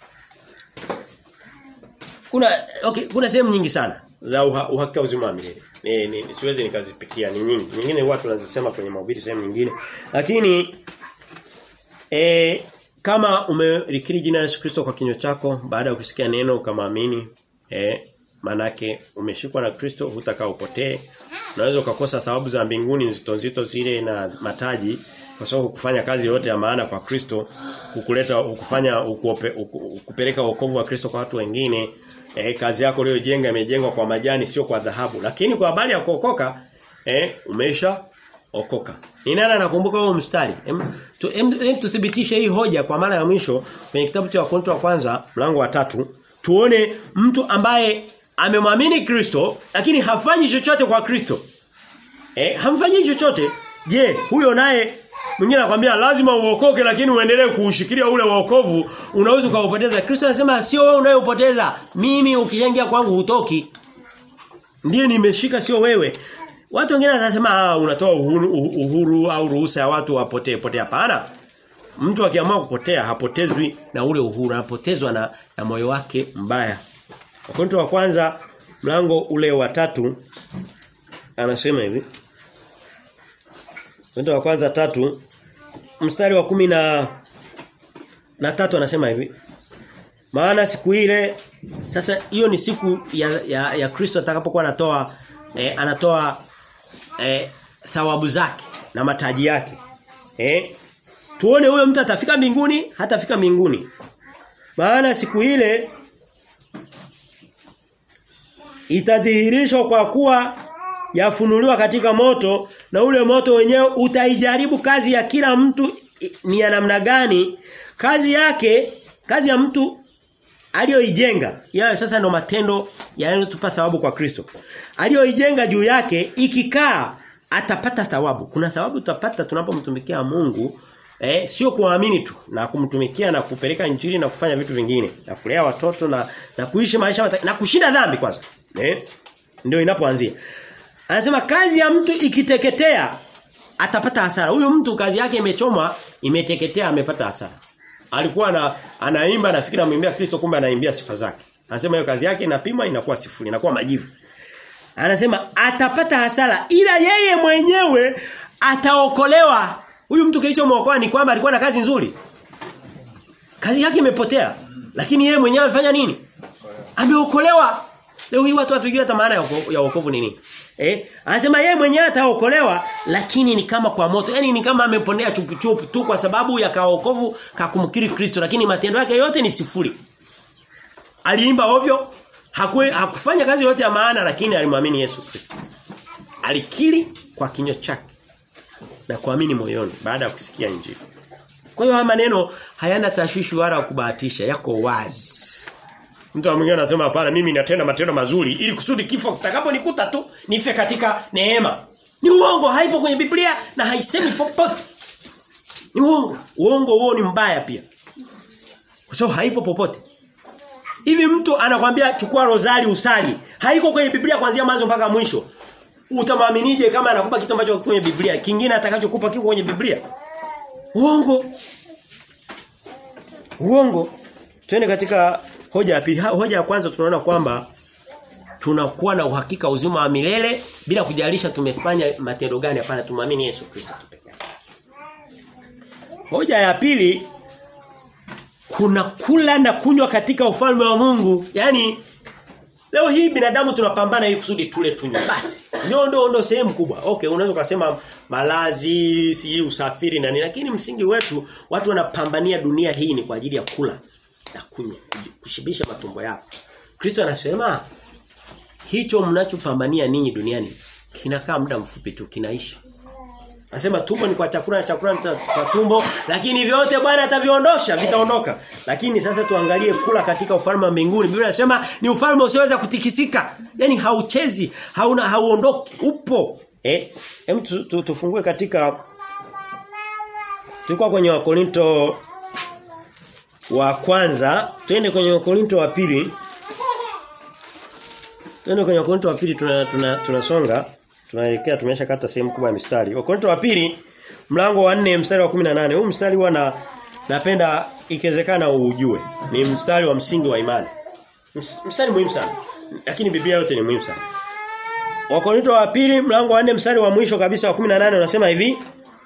kuna okay kuna sehemu nyingi sana za uha, uhakika uzima wa milele. Ni, ni siwezi nikazipikia ni nyingi. Nyingine watu tunazisema kwenye mahubiri sehemu nyingine. Lakini eh kama umelikiri jina la Yesu Kristo kwa kinywa chako baada ya kusikia neno ukamwamini eh manake umeshikwa na Kristo hutakaa upotee. Unaweza ukakosa thawabu za mbinguni nzito nzito zile na mataji kwa sababu kufanya kazi yote ya maana kwa Kristo kukuleta kufanya ukuope, kupeleka wokovu wa Kristo kwa watu wengine eh, kazi yako uliyojenga imejengwa kwa majani sio kwa dhahabu lakini kwa habari ya kuokoka eh, umesha okoka ni nani anakumbuka huo mstari em, tu, em, em, tuthibitishe hii hoja kwa mara ya mwisho kwenye kitabu cha Wakorintho wa kwanza mlango wa tatu tuone mtu ambaye amemwamini Kristo lakini hafanyi chochote kwa Kristo eh hamfanyi chochote je huyo naye Mwingine anakuambia lazima uokoke lakini uendelee kuushikilia ule wokovu, unaweza ukaupoteza. Kristo anasema sio wewe unayopoteza, mimi ukishaingia kwangu hutoki. Ndiye nimeshika sio wewe. Watu wengine wanasema ah, unatoa uhuru, uhuru au ruhusa ya watu wapotee potea hapana. Mtu akiamua kupotea hapotezwi na ule uhuru, anapotezwa na, na moyo wake mbaya. Wakorintho wa kwanza mlango ule wa tatu anasema hivi. Wakorintho wa kwanza tatu mstari wa kumi na na tatu anasema hivi. Maana siku ile sasa hiyo ni siku ya ya, ya Kristo atakapokuwa anatoa eh, anatoa eh, thawabu zake na mataji yake. Eh? Tuone huyo mtu atafika mbinguni, hatafika mbinguni. Maana siku ile itadhihirishwa kwa kuwa yafunuliwa katika moto na ule moto wenyewe utaijaribu kazi ya kila mtu ni ya namna gani kazi yake kazi ya mtu aliyoijenga yeye sasa ndo matendo yanayotupa thawabu kwa Kristo aliyoijenga juu yake ikikaa atapata thawabu kuna thawabu tutapata tunapomtumikia Mungu eh sio kuamini tu na kumtumikia na kupeleka injili na kufanya vitu vingine na kulea watoto na na kuishi maisha na kushinda dhambi kwanza eh ndio inapoanzia Anasema kazi ya mtu ikiteketea atapata hasara. Huyu mtu kazi yake imechomwa, imeteketea amepata hasara. Alikuwa na, anaimba nafikiri anamwimbia Kristo kumbe anaimbia sifa zake. Anasema hiyo kazi yake inapima inakuwa sifuri, inakuwa majivu. Anasema atapata hasara ila yeye mwenyewe ataokolewa. Huyu mtu kilichomwokoa ni kwamba alikuwa na kazi nzuri. Kazi yake imepotea. Lakini yeye mwenyewe amefanya nini? Ameokolewa. Leo hii watu hatujui hata maana ya wokovu ni nini. Eh, anasema yeye mwenyewe ataokolewa lakini ni kama kwa moto. Yaani ni kama ameponea chupu chupu tu kwa sababu ya kaokovu kakumkiri Kristo lakini matendo yake yote ni sifuri. Aliimba ovyo, hakue, hakufanya kazi yote ya maana lakini alimwamini Yesu Kristo. Alikiri kwa kinywa chake na kuamini moyoni baada ya kusikia injili. Kwa hiyo haya maneno hayana tashwishi wala kubahatisha, yako wazi. Mtu mwingine anasema hapana mimi natenda matendo mazuri ili kusudi kifo kitakaponikuta tu nife katika neema. Ni uongo haipo kwenye Biblia na haisemi popote. Ni uongo. Uongo huo ni mbaya pia. Kwa sababu haipo popote. Hivi mtu anakwambia chukua rozari usali. Haiko kwenye Biblia kuanzia mwanzo mpaka mwisho. Utamwaminije kama anakupa kitu ambacho kwenye Biblia? Kingine atakachokupa kiko kwenye Biblia? Uongo. Uongo. Twende katika hoja ya pili. Hoja ya kwanza tunaona kwamba tunakuwa na uhakika uzima wa milele bila kujalisha tumefanya matendo gani hapana tumwamini Yesu Kristo pekee. Hoja ya pili kuna kula na kunywa katika ufalme wa Mungu. Yaani leo hii binadamu tunapambana ili kusudi tule tunywe. Basi ndio ndio ndio sehemu kubwa. Okay, unaweza kusema malazi, si usafiri na nini, lakini msingi wetu watu wanapambania dunia hii ni kwa ajili ya kula na kunywa, kushibisha matumbo yao. Kristo anasema hicho mnachopambania ninyi duniani kinakaa muda mfupi tu kinaisha. Anasema tumbo ni kwa chakula na chakula ni kwa tumbo lakini vyote Bwana ataviondosha vitaondoka. Lakini sasa tuangalie kula katika ufalme wa mbinguni. Biblia inasema ni ufalme usioweza kutikisika. Yaani hauchezi, hauna hauondoki, upo. Eh, hem tu, tu, tufungue katika Tulikuwa kwenye Wakorinto wa kwanza, twende kwenye Wakorinto wa pili. Twende kwenye Wakorinto wa pili tunasonga tuna, tuna, tuna tunaelekea tumeshakata sehemu kubwa ya mistari. Wakorintho wa pili mlango wa 4 mstari wa 18. Huu mstari huwa na napenda ikiwezekana ujue. Ni mstari wa msingi wa imani. Mstari muhimu sana. Lakini Biblia yote ni muhimu sana. Wakorintho wa pili mlango wa 4 mstari wa mwisho kabisa wa 18 unasema hivi.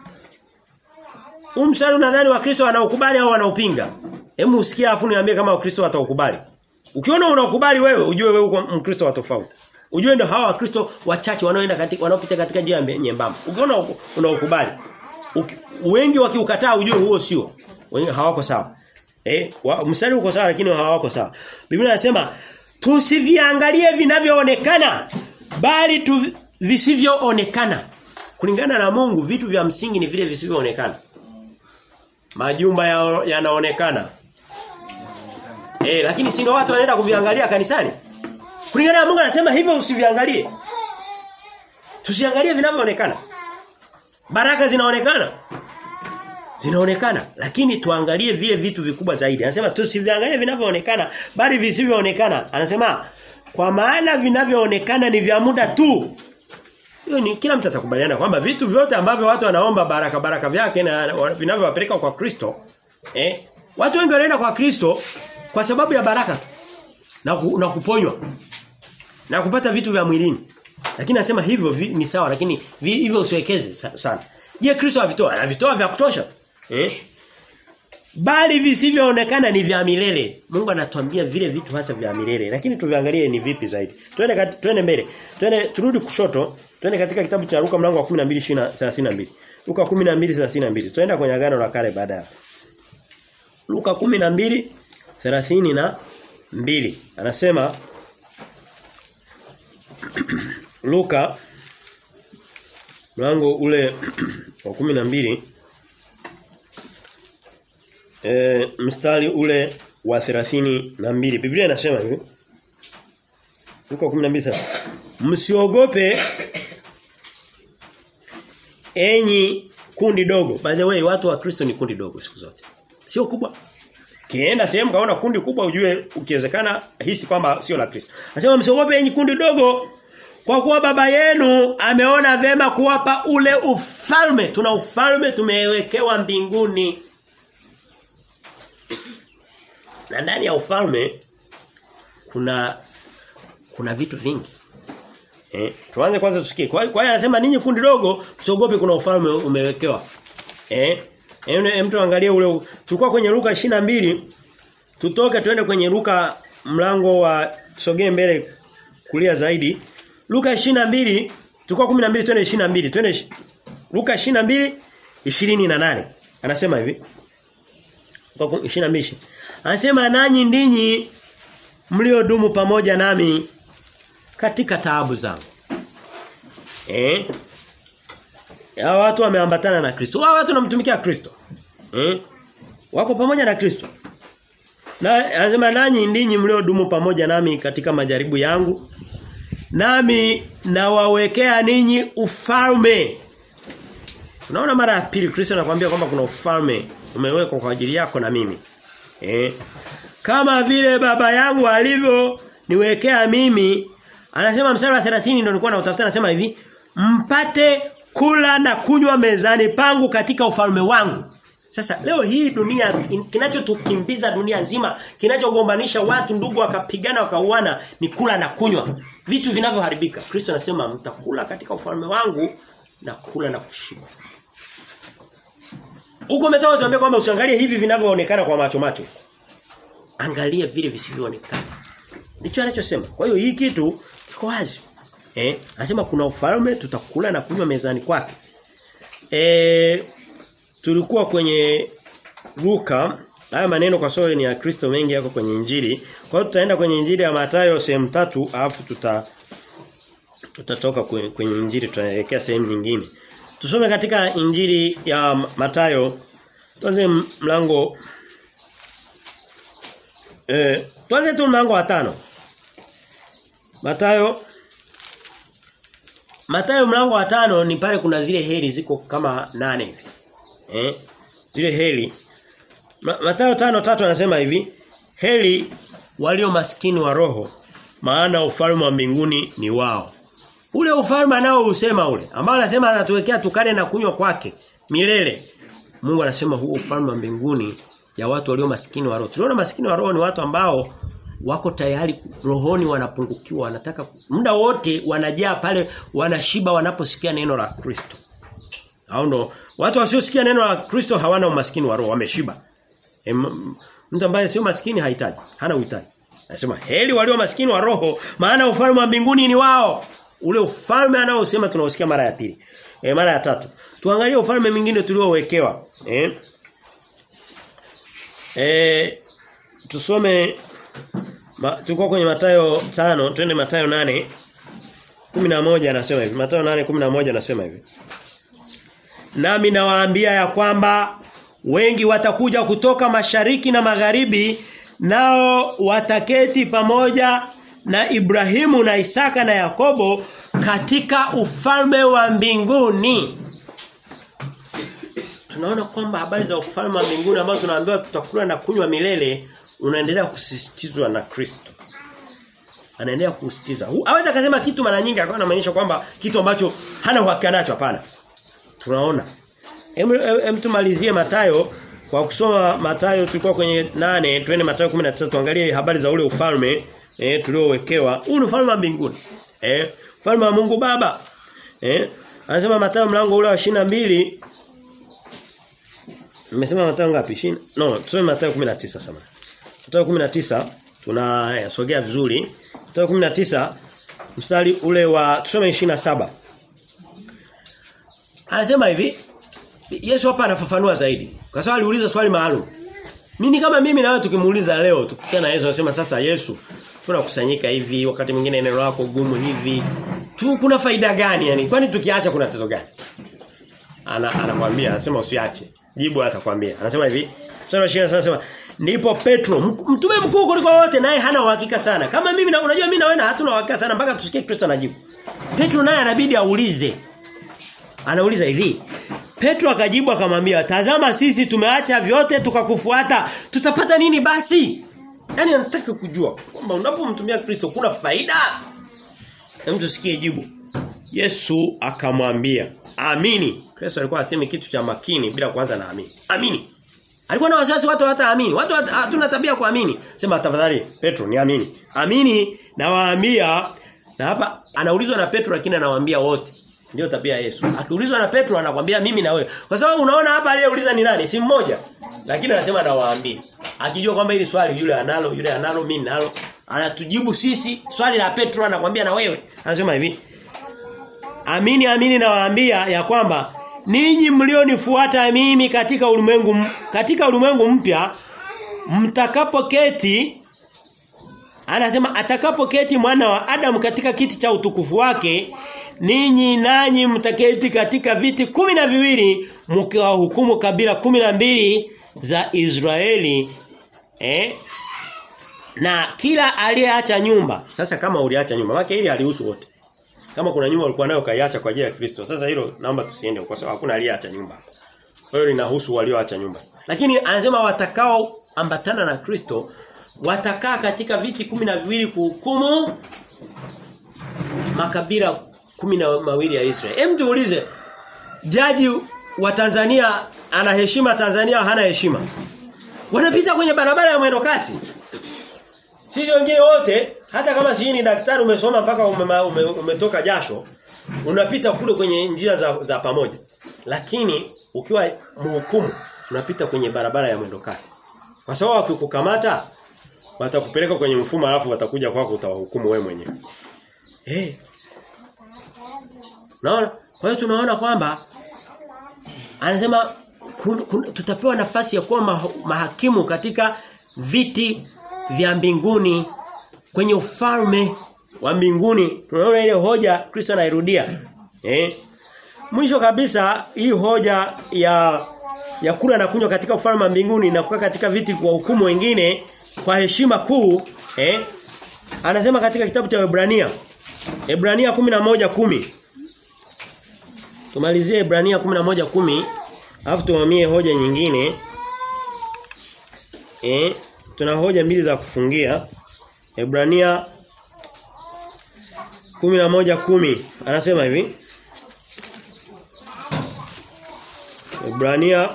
Huu mstari unadhani Wakristo wanaukubali au wanaupinga? Hebu usikie afu niambie kama Wakristo wataukubali. Ukiona unaukubali wewe, ujue wewe uko Mkristo wa tofauti. Ujue ndio hawa Wakristo wachache wanaoenda katika wanaopita katika njia nyembamba. Ukiona unaukubali. Wengi wakiukataa ujue huo sio. Wengi hawako sawa. Eh, wa, mstari uko sawa lakini hawako sawa. Biblia inasema tusiviangalie vinavyoonekana bali tu visivyoonekana. Kulingana na Mungu vitu vya msingi ni vile visivyoonekana. Majumba yanaonekana. Ya eh, lakini si ndio watu wanaenda kuviangalia kanisani? Kulingana na Mungu anasema hivyo usiviangalie. Tusiangalie vinavyoonekana. Baraka zinaonekana. Zinaonekana, lakini tuangalie vile vitu vikubwa zaidi. Anasema tusiviangalie vinavyoonekana bali visivyoonekana. Anasema kwa maana vinavyoonekana ni vya muda tu. Hiyo ni kila mtu atakubaliana kwamba vitu vyote ambavyo watu wanaomba baraka baraka vyake na vinavyowapeleka kwa Kristo, eh? Watu wengi wanaenda kwa Kristo kwa sababu ya baraka tu. Na, ku, na kuponywa na kupata vitu vya mwilini. Lakini anasema hivyo vi, ni sawa lakini vi, hivyo usiwekeze sa, sana. Je, Kristo avitoa? Anavitoa vya kutosha. Eh? Bali visivyoonekana ni vya milele. Mungu anatuambia vile vitu hasa vya milele. Lakini tuviangalie ni vipi zaidi. Twende kati, twende mbele. Twende turudi kushoto. Twende katika kitabu cha Luka mlango wa 12:32. Luka 12:32. Twenda kwenye agano la kale baada ya. Luka 12:30 na mbili anasema Luka mlango ule wa kumi na mbili e, mstari ule wa thelathini na mbili Biblia inasema hivi Luka 12 Msiogope enyi kundi dogo by the way watu wa Kristo ni kundi dogo siku zote sio kubwa Kienda sehemu kaona kundi kubwa ujue ukiwezekana hisi kwamba sio la Kristo. Anasema msiogope enyi kundi dogo kwa kuwa baba yenu ameona vema kuwapa ule ufalme. Tuna ufalme tumewekewa mbinguni. Na ndani ya ufalme kuna kuna vitu vingi. Eh, tuanze kwanza tusikie. Kwa hiyo anasema ninyi kundi dogo msiogope kuna ufalme umewekewa. Eh? Hem mtu angalie ule tulikuwa kwenye Luka 22 tutoke tuende kwenye Luka mlango wa sogee mbele kulia zaidi. Luka 22 tulikuwa 12 twende 22 twende Luka 22 28 anasema hivi. Luka 22 Anasema nanyi ndinyi mliodumu pamoja nami katika taabu zangu. Eh? Hawa watu wameambatana na Kristo. Hawa watu wanamtumikia Kristo. Eh? Wako pamoja na Kristo. Na anasema nanyi ndinyi mliodumu pamoja nami katika majaribu yangu. Nami nawawekea ninyi ufalme. Tunaona mara ya pili Kristo anakuambia kwamba kuna ufalme umewekwa kwa ajili yako na mimi. Eh? Kama vile baba yangu alivyo niwekea mimi anasema mstari wa 30 ndio nilikuwa nautafuta anasema hivi mpate kula na kunywa mezani pangu katika ufalme wangu. Sasa leo hii dunia kinachotukimbiza dunia nzima, kinachogombanisha watu ndugu wakapigana wakauana ni kula na kunywa. Vitu vinavyoharibika. Kristo anasema mtakula katika ufalme wangu na kula na kushiba. Huko umetoka tuambia kwamba usiangalie hivi vinavyoonekana kwa macho macho. Angalia vile visivyoonekana. Ndicho anachosema. Kwa hiyo hii kitu kiko wazi. Eh, anasema kuna ufalme tutakula na kunywa mezani kwake. Eh tulikuwa kwenye Luka haya maneno kwa sababu ni ya Kristo mengi yako kwenye Injili. Kwa hiyo tutaenda kwenye Injili ya Mathayo sehemu tatu alafu tuta tutatoka kwenye, kwenye Injili tutaelekea sehemu nyingine. Tusome katika Injili ya Mathayo tuanze mlango eh tuanze tu mlango wa tano. Mathayo Mathayo mlango wa tano ni pale kuna zile heri ziko kama nane hivi. Eh? Zile heri. Mathayo tano tatu anasema hivi, heri walio maskini wa roho, maana ufalme wa mbinguni ni wao. Ule ufalme nao usema ule, ambao anasema anatuwekea tukale na kunywa kwake milele. Mungu anasema huo ufalme wa mbinguni ya watu walio maskini wa roho. Tunaona maskini wa roho ni watu ambao wako tayari rohoni wanapungukiwa wanataka muda wote wanajaa pale wanashiba wanaposikia neno la Kristo. Hao ndo watu wasiosikia neno la Kristo hawana umaskini wa roho wameshiba. E, mtu ambaye sio maskini hahitaji, hana uhitaji. Anasema heli walio maskini wa roho maana ufalme wa mbinguni ni wao. Ule ufalme anaosema tunaosikia mara ya pili. E, mara ya tatu. Tuangalie ufalme mwingine tuliowekewa. Eh? Eh tusome Ma, tulikuwa kwenye Mathayo 5, twende Mathayo 8 11 anasema hivi. Mathayo 8:11 anasema hivi. Nami nawaambia ya kwamba wengi watakuja kutoka mashariki na magharibi nao wataketi pamoja na Ibrahimu na Isaka na Yakobo katika ufalme wa mbinguni. Tunaona kwamba habari za ufalme wa mbinguni ambazo tunaambiwa tutakula na kunywa milele unaendelea kusisitizwa na Kristo. Anaendelea kusisitiza. Hawezi akasema kitu mara nyingi akawa anamaanisha kwamba kitu ambacho hana uhakika nacho hapana. Tunaona. Hem hem tumalizie Matayo kwa kusoma Matayo tulikuwa kwenye nane twende Matayo 19 tuangalie habari za ule ufalme eh tuliowekewa. Huu ni ufalme wa mbinguni. Eh ufalme wa Mungu Baba. Eh anasema Matayo mlango ule wa 22 Nimesema Matayo ngapi? 20? No, tusome Matayo 19 sasa. Mstari 19 tunasogea vizuri. Mstari 19 mstari ule wa tusome 27. Anasema hivi Yesu hapa anafafanua zaidi. Kwa sababu aliuliza swali maalum. Mimi kama mimi na wewe tukimuuliza leo tukikutana na Yesu anasema sasa Yesu tunakusanyika hivi wakati mwingine neno lako gumu hivi. Tu kuna faida gani yani? Kwani tukiacha kuna tatizo gani? Ana anakuambia anasema usiache. Jibu atakwambia. Anasema hivi. Mstari wa 20 anasema ndipo Petro mtume mkuu kuliko wote naye hana uhakika sana. Kama mimi na unajua mimi na wewe hatuna uhakika sana mpaka tusikie Kristo anajibu. Petro naye anabidi aulize. Anauliza hivi. Petro akajibu akamwambia, "Tazama sisi tumeacha vyote tukakufuata. Tutapata nini basi?" Yaani anataka kujua kwamba unapomtumia Kristo kuna faida. Hem tusikie jibu. Yesu akamwambia, "Amini." Kristo alikuwa asemi kitu cha makini bila kuanza na amini. Amini. Alikuwa na wasiwasi watu hataamini. Watu hatuna tabia kuamini. Sema tafadhali Petro niamini. Amini na waambia na hapa anaulizwa na Petro lakini anawaambia wote. Ndio tabia ya Yesu. Akiulizwa na Petro anakwambia mimi na wewe. Kwa sababu unaona hapa aliyeuliza ni nani? Si mmoja. Lakini anasema nawaambia. Akijua kwamba hili swali yule analo, yule analo, mimi nalo, anatujibu sisi. Swali la Petro anakwambia na wewe. Anasema hivi. Amini amini nawaambia ya kwamba ninyi mlionifuata mimi katika ulimwengu katika ulimwengu mpya mtakapoketi anasema atakapoketi mwana wa Adam katika kiti cha utukufu wake ninyi nanyi mtaketi katika viti kumi na viwili mkiwahukumu kabila kumi na mbili za Israeli eh na kila aliyeacha nyumba sasa kama uliacha nyumba maana hili alihusu wote kama kuna nyumba ulikuwa nayo kaiacha kwa ajili ya Kristo sasa hilo naomba tusiende kwa sababu hakuna aliyeacha nyumba kwa hiyo linahusu walioacha nyumba lakini anasema watakao ambatana na Kristo watakaa katika viti kumi na viwili kuhukumu makabila kumi na mawili ya Israeli. Hem tuulize jaji wa Tanzania ana heshima Tanzania hana heshima. Wanapita kwenye barabara ya mwendo kasi. Sisi wengine wote hata kama si ni daktari umesoma mpaka ume, ume, umetoka jasho unapita kule kwenye njia za, za pamoja. Lakini ukiwa mhukumu unapita kwenye barabara ya mwendo kasi. Kwa sababu wakikukamata watakupeleka kwenye mfumo alafu watakuja kwako utawahukumu wewe mwenyewe. Eh. Hey. Naona? Kwa hiyo tunaona kwamba anasema kun, kun, tutapewa nafasi ya kuwa ma, mahakimu katika viti vya mbinguni kwenye ufalme wa mbinguni. Tunaona ile hoja Kristo anairudia. Eh? Mwisho kabisa hii hoja ya ya kula na kunywa katika ufalme wa mbinguni na kukaa katika viti kwa hukumu wengine kwa heshima kuu eh anasema katika kitabu cha Ebrania Ebrania 11:10 Tumalizie Ebrania 11:10 alafu tuhamie hoja nyingine eh tuna hoja mbili za kufungia Ebrania 11:10 anasema hivi Ebrania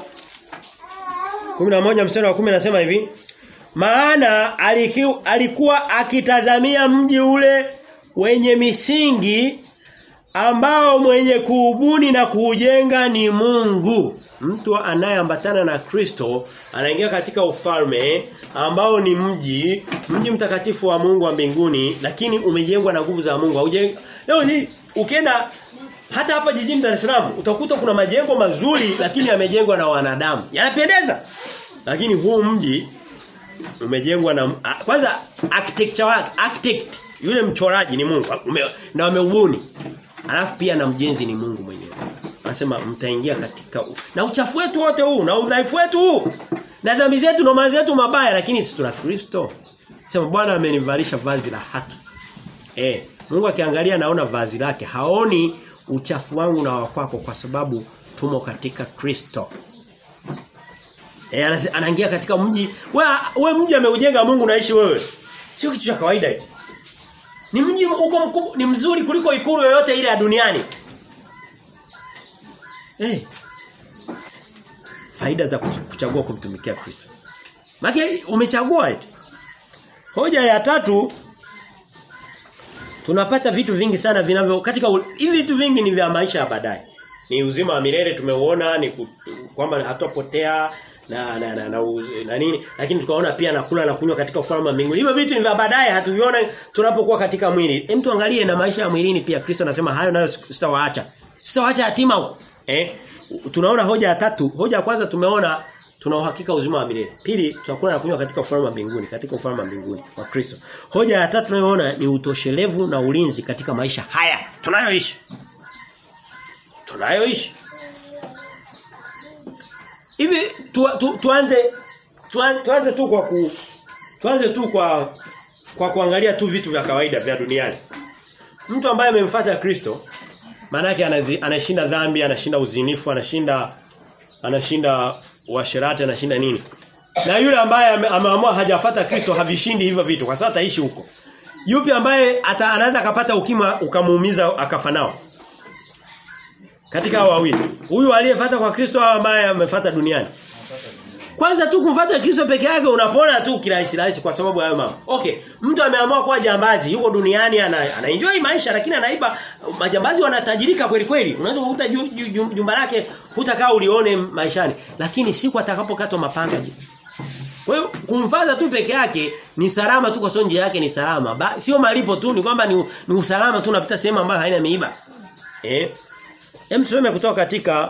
11 mstari wa 10 anasema hivi maana alikiu, alikuwa akitazamia mji ule wenye misingi ambao mwenye kuubuni na kuujenga ni Mungu. Mtu anayeambatana na Kristo anaingia katika ufalme ambao ni mji, mji mtakatifu wa Mungu wa mbinguni lakini umejengwa na nguvu za Mungu. Haujeng... Leo hii ukienda hata hapa jijini Dar es Salaam utakuta kuna majengo mazuri lakini yamejengwa na wanadamu. Yanapendeza. Lakini huu mji umejengwa na kwanza architecture wake architect yule mchoraji ni Mungu ume, na wameubuni alafu pia na mjenzi ni Mungu mwenyewe anasema mtaingia katika u. na uchafu wetu wote huu na udhaifu wetu huu na dhambi zetu na mazi yetu mabaya lakini sisi tuna Kristo sema Bwana amenivalisha vazi la haki eh Mungu akiangalia naona vazi lake haoni uchafu wangu na wakwako kwa sababu tumo katika Kristo Eh anaingia katika mji. Wewe we mji ameujenga Mungu naishi wewe. Sio kitu cha kawaida hiki. Ni mji uko mkubwa, ni mzuri kuliko ikulu yoyote ile ya duniani. Eh. Faida za kuchagua kumtumikia Kristo. Maana umechagua eti. Hoja ya tatu tunapata vitu vingi sana vinavyo katika hivi vitu vingi ni vya maisha ya baadaye. Ni uzima wa milele tumeuona ni kwamba hatopotea na na na, na, na nini lakini tukaona pia nakula na kunywa katika ufalme wa mbinguni. Hivyo vitu ni vya baadaye hatuviona tunapokuwa katika mwili. Hem tuangalie na maisha ya mwilini pia Kristo anasema hayo nayo sitawaacha. Sitawaacha yatima huko. Eh? Tunaona hoja ya tatu. Hoja ya kwanza tumeona tuna uhakika uzima wa milele. Pili tutakula na kunywa katika ufalme wa mbinguni, katika ufalme wa mbinguni wa Kristo. Hoja ya tatu tunayoona ni utoshelevu na ulinzi katika maisha haya tunayoishi. Tunayoishi. Hivi tu, tu, tuanze tuanze, tuanze tu kwa ku tuanze tu kwa kwa kuangalia tu vitu vya kawaida vya duniani. Mtu ambaye amemfuata Kristo maana yake anashinda dhambi, anashinda uzinifu, anashinda anashinda uasherati, anashinda nini? Na yule ambaye ameamua hajafata Kristo havishindi hivyo vitu kwa sababu ataishi huko. Yupi ambaye ata, anaweza akapata ukima ukamuumiza akafa nao? Katika hao wawili. Huyu aliyefuata kwa Kristo au ambaye amefuata duniani? Kwanza tu kumfuata Kristo peke yake unapona tu kirahisi rahisi kwa sababu hayo mambo. Okay, mtu ameamua kuwa jambazi, yuko duniani ana, ana enjoy maisha lakini anaiba majambazi wanatajirika kweli kweli. Unaweza kukuta jumba lake hutakaa ulione maishani, lakini siku atakapokatwa mapanga je. Kwa hiyo kumfuata tu peke yake ni salama tu kwa sababu njia yake ni salama. Ba, sio malipo tu ni kwamba ni, ni usalama tu unapita sehemu ambayo haina miiba. Eh? Hem tusome kutoka katika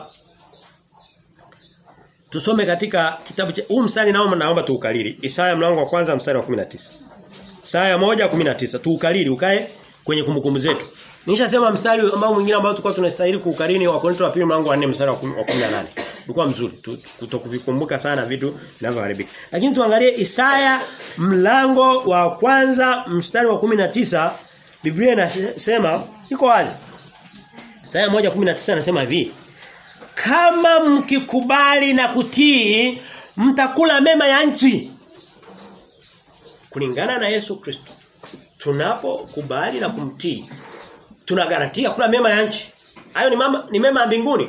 Tusome katika kitabu cha huu mstari naomba naomba tuukalili. Isaya mlango wa kwanza mstari wa 19. Isaya 1:19 tuukalili ukae kwenye kumbukumbu zetu. Nishasema mstari ambao mwingine ambao tulikuwa tunastahili kuukalili wa Korinto wa pili mlango wa 4 mstari wa 18. Ulikuwa mzuri kutokuvikumbuka sana vitu vinavyoharibika. Lakini tuangalie Isaya mlango wa kwanza mstari wa 19 Biblia inasema iko wazi. Isaya 1:19 anasema hivi kama mkikubali na kutii mtakula mema ya nchi kulingana na Yesu Kristo tunapokubali na kumtii tuna garantia kula mema ya nchi. Hayo ni mama ni mema ya mbinguni.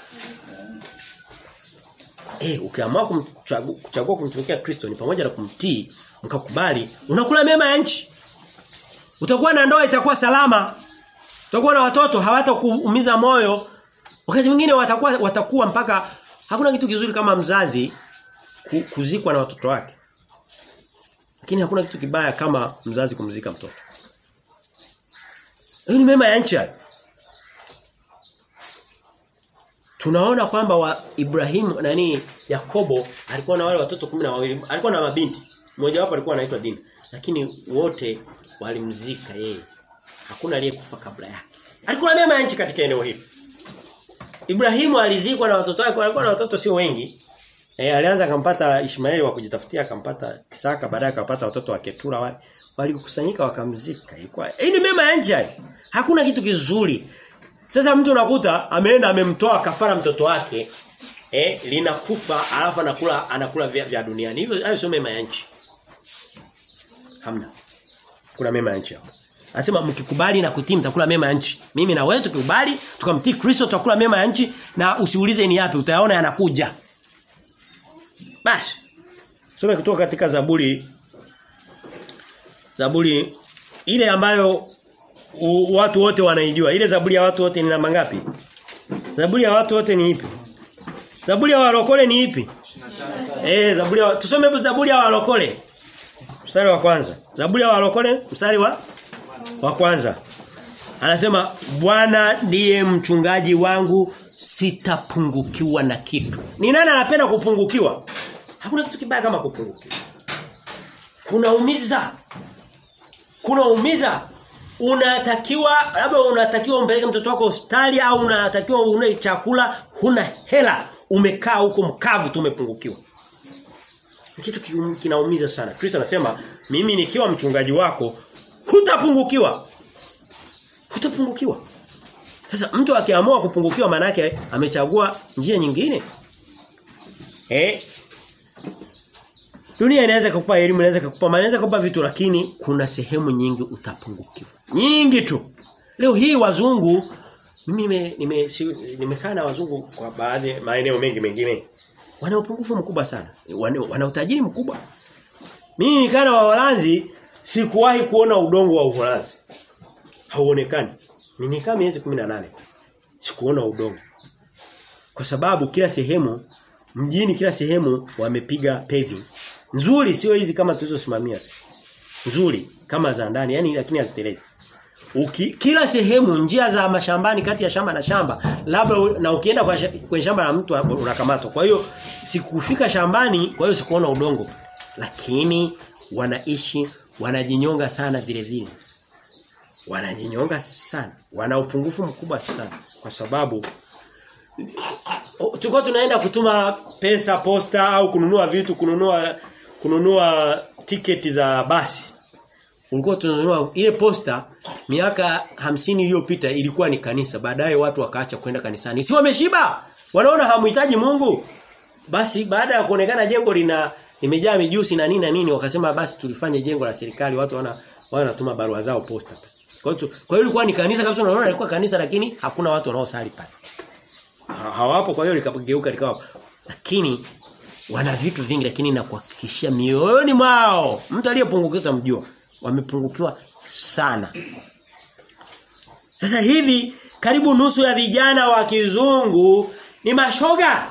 Eh, ukiamua kumchagua kuchagua kumtumikia Kristo ni pamoja na kumtii, mkakubali, unakula mema ya nchi. Utakuwa na ndoa itakuwa salama. Utakuwa na watoto hawatakuumiza moyo. Wakati mwingine watakuwa watakuwa mpaka hakuna kitu kizuri kama mzazi kuzikwa na watoto wake. Lakini hakuna kitu kibaya kama mzazi kumzika mtoto. Hiyo ni mema ya nchi hayo. Tunaona kwamba wa Ibrahimu nani Yakobo alikuwa na wale watoto kumi na wawili alikuwa na mabinti. Mmoja wapo alikuwa anaitwa Dina. Lakini wote walimzika yeye. Hakuna aliyekufa kabla yake. Alikuwa na mema ya nchi katika eneo hili. Ibrahimu alizikwa na watoto wake, alikuwa na watoto sio wengi. Eh alianza akampata Ishmaeli wa kujitafutia akampata Isaka baadaye akapata watoto wa Ketura wale. Walikusanyika wakamzika. Ilikuwa hii ni mema ya nchi hayo. Hakuna kitu kizuri. Sasa mtu unakuta ameenda amemtoa kafara mtoto wake eh linakufa alafu anakula anakula vya, vya duniani. Hivyo hayo sio mema ya nchi. Hamna. Kuna mema ya nchi hapo. Anasema mkikubali na kutii mtakula mema ya nchi. Mimi na wewe tukikubali tukamtii Kristo tutakula mema ya nchi na usiulize ni yapi utayaona yanakuja. Basi. Soma kutoka katika Zaburi Zaburi ile ambayo u, watu wote wanaijua. Ile Zaburi ya watu wote ni namba ngapi? Zaburi ya watu wote ni ipi? Zaburi ya walokole ni ipi? Eh, Zaburi ya tusome Zaburi ya walokole. Mstari wa kwanza. Zaburi ya walokole mstari wa wa kwanza. Anasema Bwana ndiye mchungaji wangu sitapungukiwa na kitu. Ni nani anapenda kupungukiwa? Hakuna kitu kibaya kama kupungukiwa. Kunaumiza. Kunaumiza. Unatakiwa labda unatakiwa umpeleke mtoto wako hospitali au unatakiwa une chakula huna hela umekaa huko mkavu tu umepungukiwa. Kitu kinaumiza sana. Kristo anasema mimi nikiwa mchungaji wako hutapungukiwa. Hutapungukiwa. Sasa mtu akiamua kupungukiwa maana yake amechagua njia nyingine. Eh? Dunia inaweza kukupa elimu, inaweza kukupa, inaweza kukupa vitu lakini kuna sehemu nyingi utapungukiwa. Nyingi tu. Leo hii wazungu mimi nime nime nimekaa na wazungu kwa baadhi maeneo mengi mengine. Wana upungufu mkubwa sana. Wana, wana utajiri mkubwa. Mimi nikaa na Waholanzi sikuwahi kuona udongo wa Uholanzi. Hauonekani. Ninikaa miezi 18. Sikuona udongo. Kwa sababu kila sehemu mjini kila sehemu wamepiga paving. Nzuri sio hizi kama tulizosimamia sisi. Nzuri kama za ndani yani lakini haziteleki. Uki, kila sehemu njia za mashambani kati ya shamba na shamba labda na ukienda kwa kwenye shamba la mtu unakamatwa. Kwa hiyo sikufika shambani kwa hiyo sikuona udongo. Lakini wanaishi wanajinyonga sana vile vile. Wanajinyonga sana. Wana upungufu mkubwa sana kwa sababu tulikuwa tunaenda kutuma pesa posta au kununua vitu kununua kununua tiketi za basi. Ulikuwa tunanunua ile posta miaka hamsini iliyopita ilikuwa ni kanisa. Baadaye watu wakaacha kwenda kanisani. Si wameshiba? Wanaona hamhitaji Mungu. Basi baada ya kuonekana jengo lina limejaa mijusi na nini na nini wakasema basi tulifanye jengo la serikali watu wana wanatuma barua zao posta. Kwa hiyo kwa hiyo ilikuwa ni kanisa kabisa unaona ilikuwa kanisa lakini hakuna watu wanaosali pale. Hawapo kwa hiyo likageuka likawa lakini wana vitu vingi lakini nakuhakikishia mioyoni mwao mtu aliyepungukiwa utamjua wamepungukiwa sana. Sasa hivi karibu nusu ya vijana wa kizungu ni mashoga.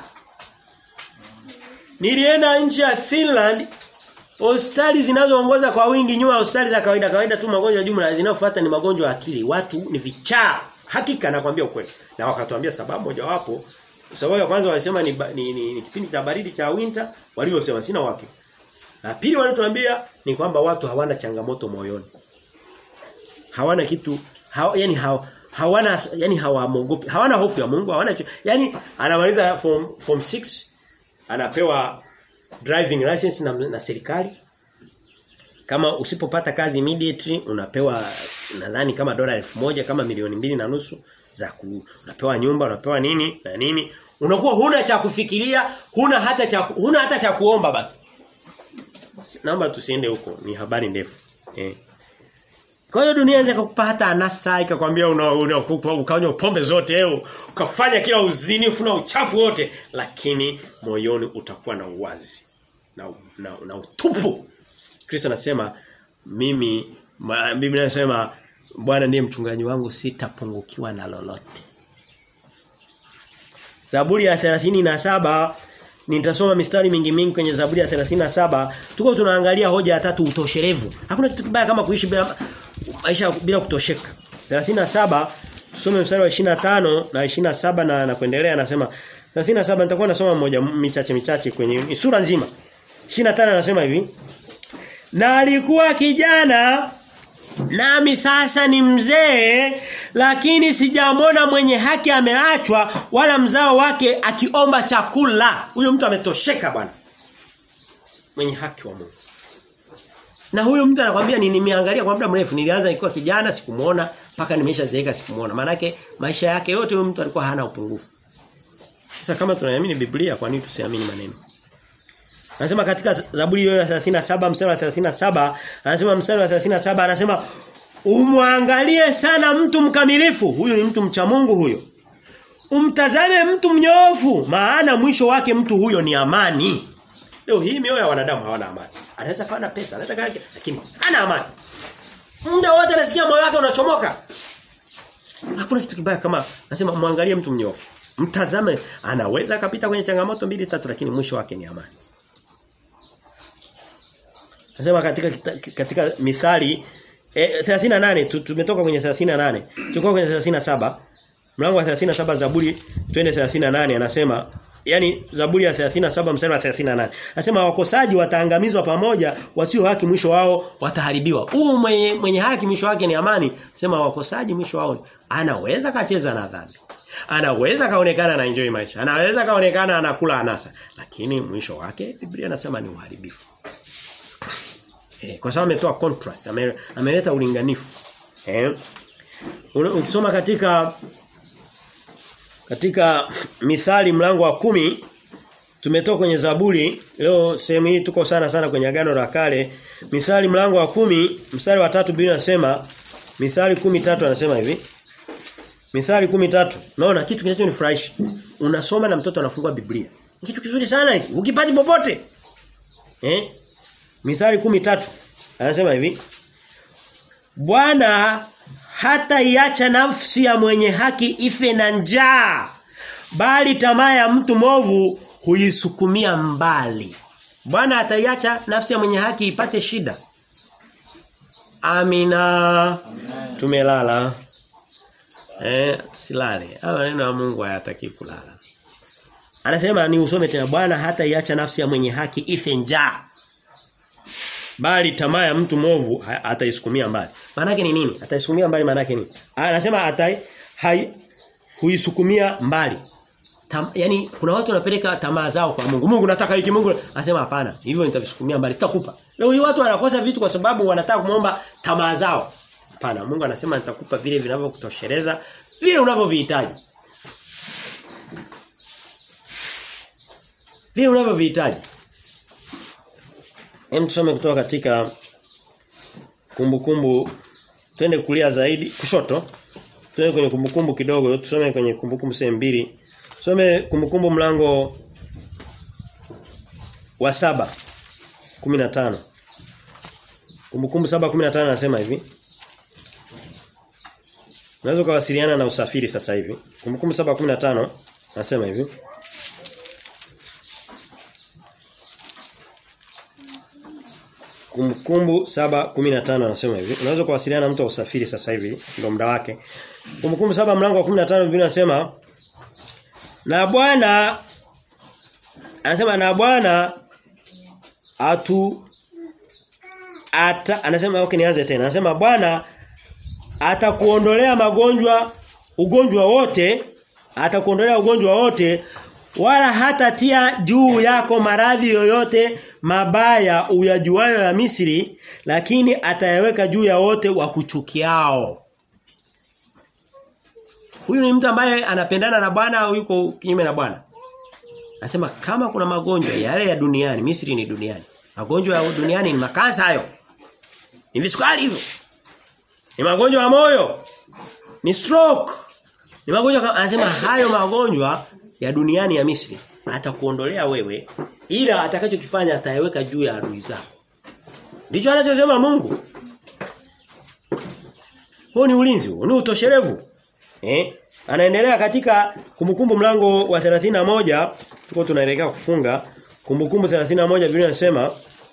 Nilienda nchi ya Finland hospitali zinazoongoza kwa wingi nyuma ya hospitali za kawaida kawaida tu magonjwa jumla zinayofuata ni magonjwa ya akili. Watu ni vichaa. Hakika nakwambia ukweli. Na wakatuambia sababu mojawapo sababu ya kwanza walisema ni, ni, ni, ni kipindi cha baridi cha winter waliosema sina uhakika. Na pili walituambia ni kwamba watu hawana changamoto moyoni. Hawana kitu hawa, yani hawa, hawana yani hawamogopi hawana hofu ya Mungu hawana yani anamaliza form form 6 anapewa driving license na, na serikali kama usipopata kazi immediately unapewa nadhani kama dola elfu moja kama milioni mbili na nusu za ku, unapewa nyumba unapewa nini na nini unakuwa huna cha kufikiria huna hata cha huna hata cha kuomba basi naomba tusiende huko ni habari ndefu eh Kwa hiyo dunia inaweza kukupa hata anasa ikakwambia una, una ukanywa pombe zote leo, ukafanya kila uzinifu na uchafu wote, lakini moyoni utakuwa na uwazi na na, na utupu. Kristo anasema mimi ma, Biblia inasema Bwana ndiye mchungaji wangu sitapungukiwa na lolote. Zaburi ya 37 nitasoma mistari mingi mingi kwenye Zaburi ya 37 tuko tunaangalia hoja ya tatu utosherevu. Hakuna kitu kibaya kama kuishi bila maisha bila kutosheka. 37 tusome mstari wa 25 na 27 na na kuendelea anasema 37 nitakuwa nasoma mmoja michache michache kwenye sura nzima. 25 anasema hivi Na alikuwa kijana Nami sasa ni mzee lakini sijamwona mwenye haki ameachwa wala mzao wake akiomba chakula. Huyo mtu ametosheka bwana. Mwenye haki wa Mungu. Na huyo mtu anakuambia ni nimeangalia kwa muda mrefu nilianza nikiwa kijana sikumuona mpaka nimeshazeeka sikumuona. Maana maisha yake yote huyo mtu alikuwa hana upungufu. Sasa kama tunaamini Biblia kwa nini tusiamini maneno? Anasema katika Zaburi hiyo ya 37 mstari wa 37 anasema mstari wa 37 anasema umwangalie sana mtu mkamilifu huyu ni mtu mcha Mungu huyo umtazame mtu mnyofu maana mwisho wake mtu huyo ni amani leo hii mioyo ya wanadamu hawana amani anaweza kawa na pesa anaweza kawa lakini hana amani muda wote anasikia moyo wake unachomoka hakuna kitu kibaya kama anasema muangalie mtu mnyofu mtazame anaweza akapita kwenye changamoto mbili tatu lakini mwisho wake ni amani Nasema katika katika mithali eh, 38 tumetoka kwenye 38. Tuko kwenye 37. Mlango wa 37 Zaburi twende 38 anasema yani Zaburi ya 37 mstari wa 38. Anasema wakosaji wataangamizwa pamoja, wasio haki mwisho wao wataharibiwa. Huu mwenye, mwenye haki mwisho wake ni amani. Sema wakosaji mwisho wao anaweza kacheza na dhambi. Anaweza kaonekana na enjoy maisha. Anaweza kaonekana anakula anasa, lakini mwisho wake Biblia inasema ni uharibifu. Eh, kwa sababu ametoa contrast, ame, ameleta ulinganifu. Eh? Ukisoma katika katika Mithali mlango wa kumi tumetoka kwenye Zaburi leo sehemu hii tuko sana sana kwenye agano la kale Mithali mlango wa kumi mstari wa tatu Biblia inasema Mithali kumi tatu anasema hivi Mithali kumi tatu Naona kitu kinachonifurahisha. Unasoma na mtoto anafungua Biblia. Kitu kizuri sana hiki. Ukipati popote. Eh? Mithali kumi tatu Anasema hivi. Bwana hata iacha nafsi ya mwenye haki ife na njaa. Bali tamaa ya mtu movu huisukumia mbali. Bwana ataiacha nafsi ya mwenye haki ipate shida. Amina. Amina. Tumelala. Eh, silale. Haya neno ya Mungu hayataki kulala. Anasema ni usome tena Bwana hata iacha nafsi ya mwenye haki ife njaa. Bali tamaa ya mtu movu ataisukumia mbali. Maana yake ni nini? Ataisukumia mbali maana yake nini? Anasema atai hai huisukumia mbali. Tam, yani kuna watu wanapeleka tamaa zao kwa Mungu. Mungu nataka hiki Mungu anasema hapana. Hivyo nitavisukumia mbali. Sitakupa. Leo hii watu wanakosa vitu kwa sababu wanataka kumuomba tamaa zao. Hapana, Mungu anasema nitakupa vile vinavyokutosheleza, vile unavyovihitaji. Vile unavyovihitaji. Hem tusome kutoka katika kumbukumbu twende kulia zaidi kushoto. Twende kwenye kumbukumbu kidogo, tusome kwenye kumbukumbu sehemu mbili. Tusome kumbukumbu mlango wa saba 15. Kumbukumbu 7:15 anasema hivi. Unaweza kuwasiliana na usafiri sasa hivi. Kumbukumbu 7:15 anasema hivi. Kumbukumbu 7:15 anasema hivi. Unaweza kuwasiliana na mtu wa usafiri sasa hivi, ndio muda wake. Kumbukumbu 7 mlango wa 15 Biblia inasema na Bwana anasema na Bwana atu ata anasema okay nianze tena. Anasema Bwana atakuondolea magonjwa ugonjwa wote, atakuondolea ugonjwa wote wala hatatia juu yako maradhi yoyote mabaya uyajuayo ya Misri lakini atayaweka juu ya wote wakuchukiao. Huyu ni mtu ambaye anapendana na Bwana au yuko kinyume na Bwana? Anasema kama kuna magonjwa yale ya duniani, Misri ni duniani. Magonjwa ya duniani ni makansa hayo. Ni visukari hivyo. Ni magonjwa ya moyo. Ni stroke. Ni magonjwa anasema hayo magonjwa ya duniani ya Misri atakuondolea wewe ila atakachokifanya atayeweka juu ya adui zako. Ndicho anachosema Mungu. Huo ni ulinzi, huo ni utoshelevu. Eh? Anaendelea katika kumbukumbu mlango wa 31 tuko tunaelekea kufunga kumbukumbu 31 Biblia inasema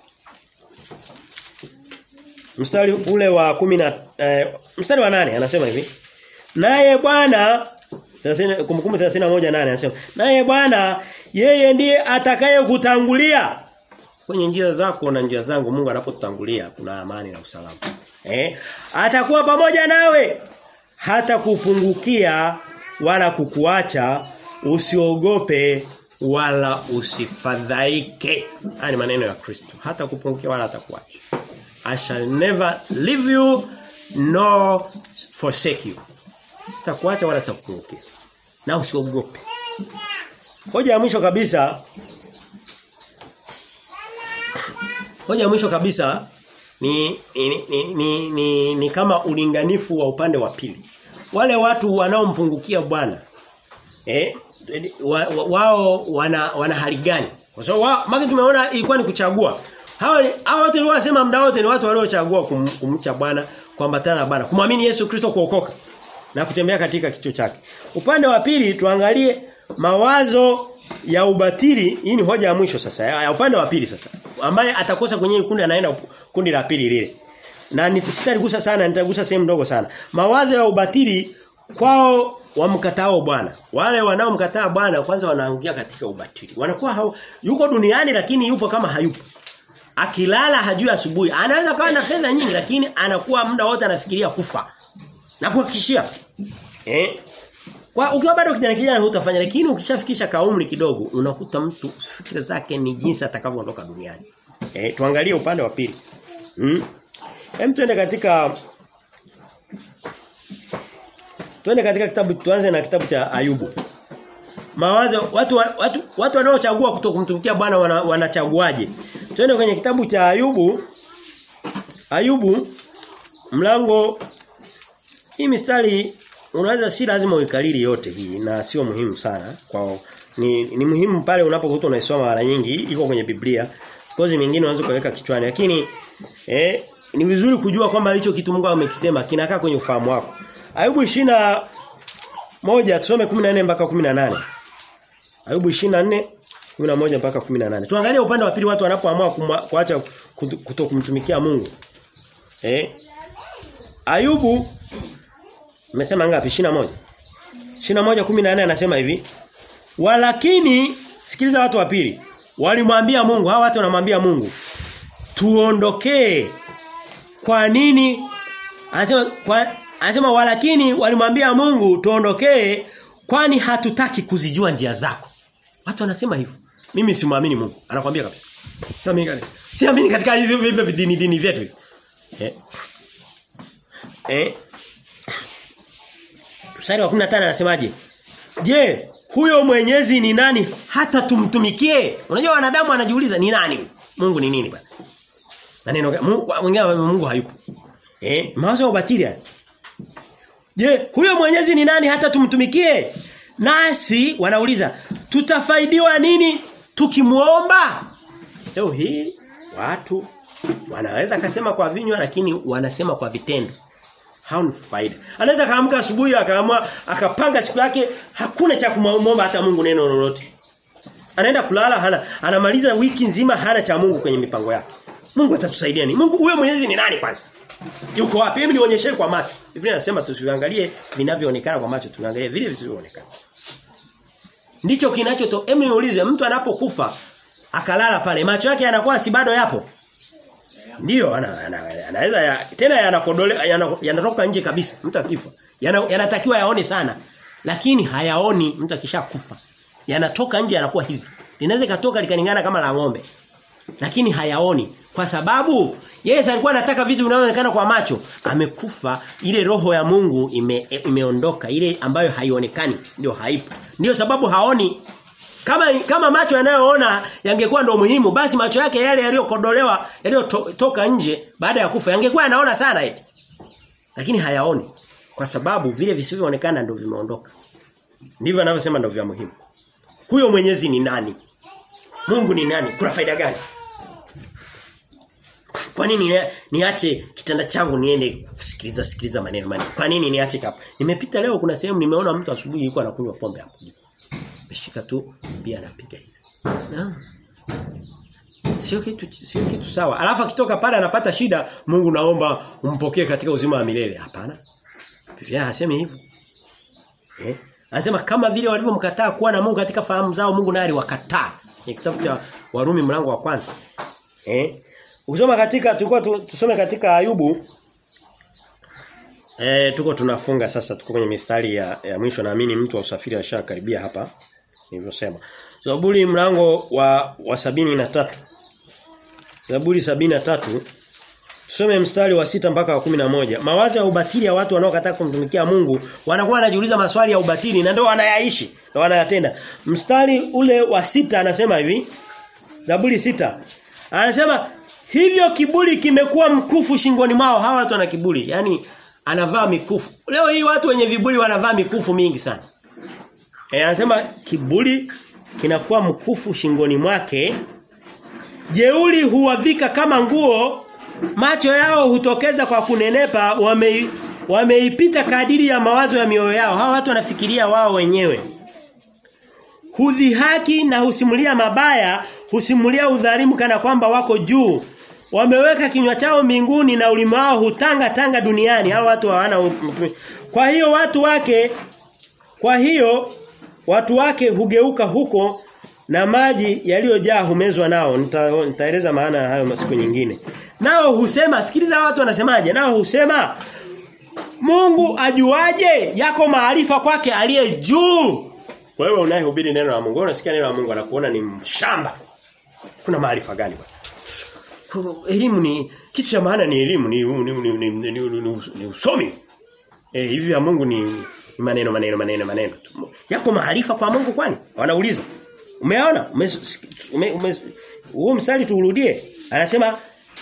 mstari ule wa 10 eh, mstari wa nane anasema hivi Naye Bwana kumbukumbu 31 nane anasema naye Bwana yeye ndiye atakaye kutangulia kwenye njia zako na njia zangu Mungu anapotutangulia kuna amani na usalama. Eh? Atakuwa pamoja nawe hata kupungukia wala kukuacha usiogope wala usifadhaike. Haya ni maneno ya Kristo. Hata kupungukia wala atakuacha. I shall never leave you nor forsake you. Sitakuacha wala sitakupungukia. Na usiogope. Hoja ya mwisho kabisa Hoja ya mwisho kabisa ni ni, ni, ni, ni ni kama ulinganifu wa upande wa pili. Wale watu wanaompungukia Bwana eh wa, wa, wao wana wana hali gani? Kwa sababu so, maki tumeona ilikuwa ni kuchagua. Hao hao watu waliosema muda wote ni watu waliochagua kum, kumcha Bwana, kuambatana na Bwana, kumwamini Yesu Kristo kuokoka na kutembea katika kicho chake. Upande wa pili tuangalie mawazo ya ubatili, hii ni hoja ya mwisho sasa, ya, ya upande wa pili sasa. Ambaye atakosa kwenye kundi anaenda kundi la pili lile. Na nisitaligusa sana, nitagusa sehemu ndogo sana. Mawazo ya ubatili kwao wamkatao Bwana. Wale wanaomkataa Bwana kwanza wanaangukia katika ubatili. Wanakuwa hao, yuko duniani lakini yupo kama hayupo. Akilala hajui asubuhi. Anaweza kawa na fedha nyingi lakini anakuwa muda wote anafikiria kufa. Na kuhakikishia. Eh? Kwa ukiwa bado kijana kijana hutafanya lakini ukishafikisha kaumri kidogo unakuta mtu fikra zake ni jinsi atakavyoondoka duniani. Eh tuangalie upande wa pili. Mm. Hem tuende katika Tuende katika kitabu tuanze na kitabu cha Ayubu. Mawazo watu watu watu wanaochagua kutokumtumikia Bwana wanachaguaje? Wana Tuende kwenye kitabu cha Ayubu. Ayubu mlango hii mistari unaweza si lazima uikariri yote hii na sio muhimu sana kwa ni, ni muhimu pale unapokuta unaisoma mara nyingi iko kwenye Biblia kozi mingine unaweza kuweka kichwani lakini eh ni vizuri kujua kwamba hicho kitu Mungu amekisema kinakaa kwenye ufahamu wako Ayubu 20 moja tusome 14 mpaka 18 Ayubu 24 11 mpaka 18 Tuangalie upande wa pili watu wanapoamua kuacha kutokumtumikia Mungu eh Ayubu Umesema ngapi? 21. 21 14 anasema hivi. Walakini sikiliza watu wa pili. Walimwambia Mungu, hawa watu wanamwambia Mungu, tuondokee. Kwa nini? Anasema kwa anasema walakini walimwambia Mungu tuondokee kwani hatutaki kuzijua njia zako. Watu wanasema hivyo. Mimi simwamini Mungu. Anakuambia kabisa. Siamini katika. Siamini katika hivyo hivyo dini dini vyetu. Eh. Eh Mstari wa 15 anasemaje? Je, huyo mwenyezi ni nani hata tumtumikie? Unajua wanadamu wanajiuliza ni nani? Mungu ni nini bwana? Maneno mwingine Mungu hayupo. Eh, mawazo ya ubatili haya. Je, huyo mwenyezi ni nani hata tumtumikie? Nasi wanauliza, tutafaidiwa nini tukimuomba? Leo hii watu wanaweza kasema kwa vinywa lakini wanasema kwa vitendo hauna faida. Anaweza kaamka asubuhi akaamua akapanga siku yake hakuna cha kumwomba hata Mungu neno lolote. Anaenda kulala hana anamaliza wiki nzima hana cha Mungu kwenye mipango yake. Mungu atatusaidia nini? Mungu huyo Mwenyezi ni nani kwanza? Yuko wapi? Hebu nionyeshe kwa macho. Biblia inasema tusiangalie vinavyoonekana kwa macho, tuangalie vile visivyoonekana. Ndicho kinachoto. Hebu niulize mtu anapokufa akalala pale macho yake yanakuwa si bado yapo? Ndiyo anaweza ana, ana, ana, ya, tena yanakodole yanatoka nje kabisa mtu akifa. Yanatakiwa yana yaone sana. Lakini hayaoni mtu akishakufa. Yanatoka nje yanakuwa hivi. Linaweza katoka likaningana kama la ng'ombe. Lakini hayaoni kwa sababu Yesu alikuwa anataka vitu vinavyoonekana kwa macho. Amekufa ile roho ya Mungu ime, imeondoka ile ambayo haionekani ndio haipo. Ndio sababu haoni kama kama macho yanayoona yangekuwa ndo muhimu basi macho yake yale yaliyokodolewa yaliyotoka nje baada ya kufa yangekuwa yanaona sana eti. lakini hayaoni kwa sababu vile visivyoonekana ndio vimeondoka. Ndivyo anavyosema ndio vya muhimu. Huyo Mwenyezi ni nani? Mungu ni nani? Kuna faida gani? Kwa nini niache kitanda changu niende kusikiliza sikiliza maneno maneno? Kwa nini niache hapa? Nimepita leo kuna sehemu nimeona mtu asubuhi yuko anakunywa pombe hapo. Ameshika tu bia anapiga hivi. Naam. Sio kitu sio kitu sawa. Alafu akitoka pale anapata shida, Mungu naomba umpokee katika uzima wa milele. Hapana. Biblia hasemi hivyo. Eh? Anasema kama vile walivyomkataa kuwa na Mungu katika fahamu zao, Mungu naye aliwakataa. Ni kitabu cha Warumi mlango wa kwanza. Eh? Ukisoma katika tulikuwa tusome katika Ayubu Eh tuko tunafunga sasa tuko kwenye mistari ya, ya mwisho naamini mtu wa usafiri ashakaribia hapa nilivyosema. Zaburi mlango wa wa sabini na tatu Zaburi sabini na tatu Tusome mstari wa sita mpaka wa kumi na moja Mawazo ya ubatili ya watu wanaokataa kumtumikia Mungu wanakuwa wanajiuliza maswali ya ubatili na ndio wanayaishi na wanayatenda. Mstari ule wa sita anasema hivi Zaburi sita Anasema hivyo kiburi kimekuwa mkufu shingoni mwao hawa watu wana kiburi yani anavaa mikufu leo hii watu wenye viburi wanavaa mikufu mingi sana e, anasema kiburi kinakuwa mkufu shingoni mwake jeuli huwavika kama nguo macho yao hutokeza kwa kunenepa wame wameipita kadiri ya mawazo ya mioyo yao hawa watu wanafikiria wao wenyewe hudhihaki na husimulia mabaya husimulia udhalimu kana kwamba wako juu wameweka kinywa chao mbinguni na ulimi wao hutanga tanga duniani hao watu hawana kwa hiyo watu wake kwa hiyo watu wake hugeuka huko na maji yaliyojaa humezwa nao Nita, nitaeleza maana hayo masiku nyingine nao husema sikiliza watu wanasemaje nao husema Mungu ajuaje yako maarifa kwake aliye juu wewe unayehubiri neno la Mungu unasikia neno la Mungu anakuona ni mshamba kuna maarifa gani bwana elimu ni kitu cha maana ni elimu ni ni, ni, ni, ni, ni, ni, ni usomi. Eh hivi ya Mungu ni, ni maneno maneno maneno maneno. Yako maarifa kwa Mungu kwani? Wanauliza. Umeona? Ume, ume, huo mstari tuurudie. Anasema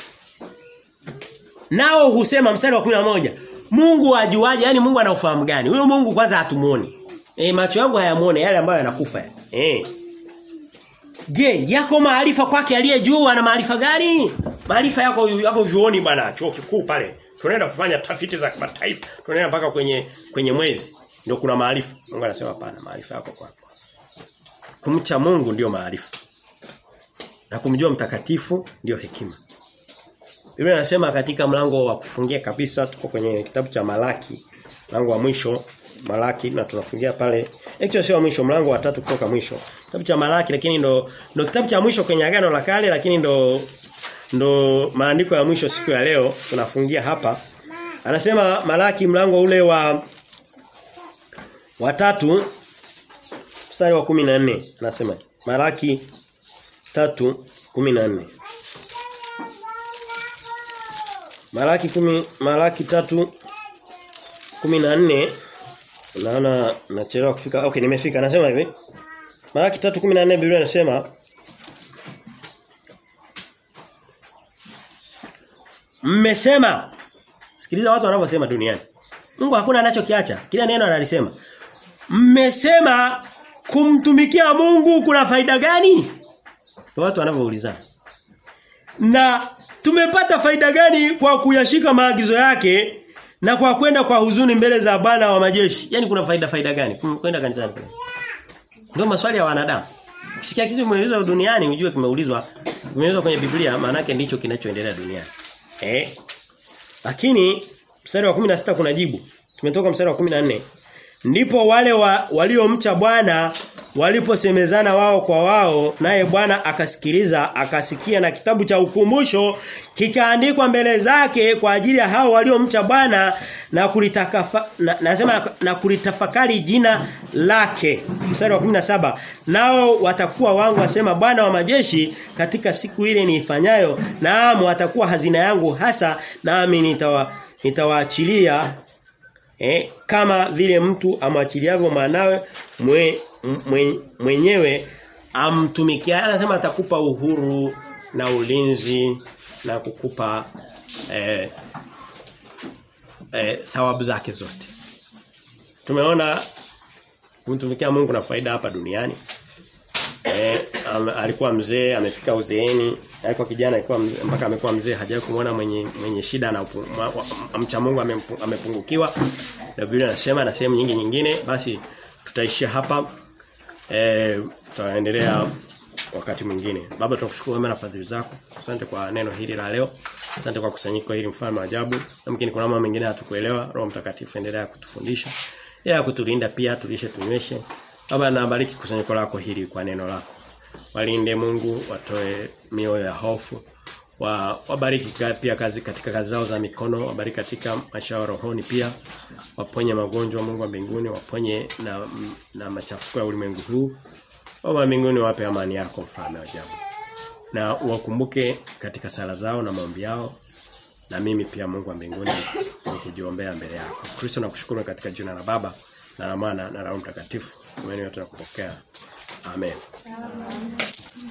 nao husema mstari wa kumi moja Mungu ajuaje? Yani Mungu ana ufahamu gani? Huyo Mungu kwanza hatumuoni. Eh macho yangu hayamuone yale ambayo yanakufa. Eh Je, yako maarifa kwake aliye juu ana maarifa gani? Maarifa yako yako vioni bwana, chuo kikuu pale. Tunaenda kufanya tafiti za kimataifa. Tunaenda mpaka kwenye kwenye mwezi. Ndio kuna maarifa. Mungu anasema hapana, maarifa yako kwako. Kumcha Mungu ndio maarifa. Na kumjua mtakatifu ndio hekima. Biblia inasema katika mlango wa kufungia kabisa tuko kwenye kitabu cha Malaki, mlango wa mwisho Malaki na tunafungia pale. Actually sio mwisho mlango wa tatu kutoka mwisho. Kitabu cha Malaki lakini ndo ndo kitabu cha mwisho kwenye agano la kale lakini ndo ndo maandiko ya mwisho siku ya leo tunafungia hapa. Anasema Malaki mlango ule wa wa tatu mstari wa 14 anasema Malaki tatu 14 Malaki kumi, Malaki tatu 14 naona nachelewa kufika. Okay, nimefika. Nasema hivi. Malaki 3:14 Biblia inasema Mmesema Sikiliza watu wanavyosema duniani. Mungu hakuna anachokiacha. Kila neno analisema. Mmesema kumtumikia Mungu kuna faida gani? Ndio watu wanavyoulizana. Na tumepata faida gani kwa kuyashika maagizo yake na kwa kwenda kwa huzuni mbele za Bwana wa majeshi. Yaani kuna faida faida gani kwenda kanisani kule? Ndio maswali ya wanadamu. Ukisikia kitu kimeulizwa duniani ujue kimeulizwa kimeulizwa kwenye Biblia maana yake ndicho kinachoendelea duniani. Eh? Lakini mstari wa 16 kuna jibu. Tumetoka mstari wa 14. Ndipo wale wa, waliomcha Bwana waliposemezana wao kwa wao naye Bwana akasikiliza akasikia na kitabu cha ukumbusho kikaandikwa mbele zake kwa ajili ya hao waliomcha Bwana na kulitakafa na, nasema na kulitafakari jina lake mstari wa 17 nao watakuwa wangu wasema Bwana wa majeshi katika siku ile niifanyayo naam watakuwa hazina yangu hasa nami nitawa nitawaachilia eh, kama vile mtu amwachiliavyo mwanawe mwe, mwe, mwenyewe amtumikia anasema atakupa uhuru na ulinzi na kukupa eh, eh, thawabu zake zote. Tumeona kumtumikia Mungu na faida hapa duniani. Eh, am, alikuwa mzee amefika uzeeni, alikuwa kijana alikuwa mzee, mpaka amekuwa mzee hajawahi kumuona mwenye mwenye shida na upu- ma- wa- amcha Mungu amempu- amepungukiwa. Na Biblia inasema na sehemu nyingi nyingine basi tutaishia hapa. Eh tutaendelea wakati mwingine. Baba tunakushukuru wema na fadhili zako. Asante kwa neno hili la leo. Asante kwa kusanyiko hili mfano wa ajabu. Yamkini kuna mambo mengine hatukuelewa. Roho Mtakatifu endelea kutufundisha. Ya kutulinda pia tulishe tunyweshe. Baba nabariki kusanyiko lako hili kwa neno lako. Walinde Mungu, watoe mioyo ya hofu. Wa, wabariki ka- pia kazi katika kazi zao za mikono, wabariki katika maisha yao rohoni pia. Waponye magonjwa Mungu wa mbinguni, waponye na na machafuko ya ulimwengu huu. Baba wa mbinguni wape amani yako mfalme wa ajabu. Na wakumbuke katika sala zao na maombi yao. Na mimi pia Mungu wa mbinguni nikijiombea mbele yako. Kristo nakushukuru katika jina la Baba na la Mwana na la Roho Mtakatifu. Tumeni yote na kupokea. Amen.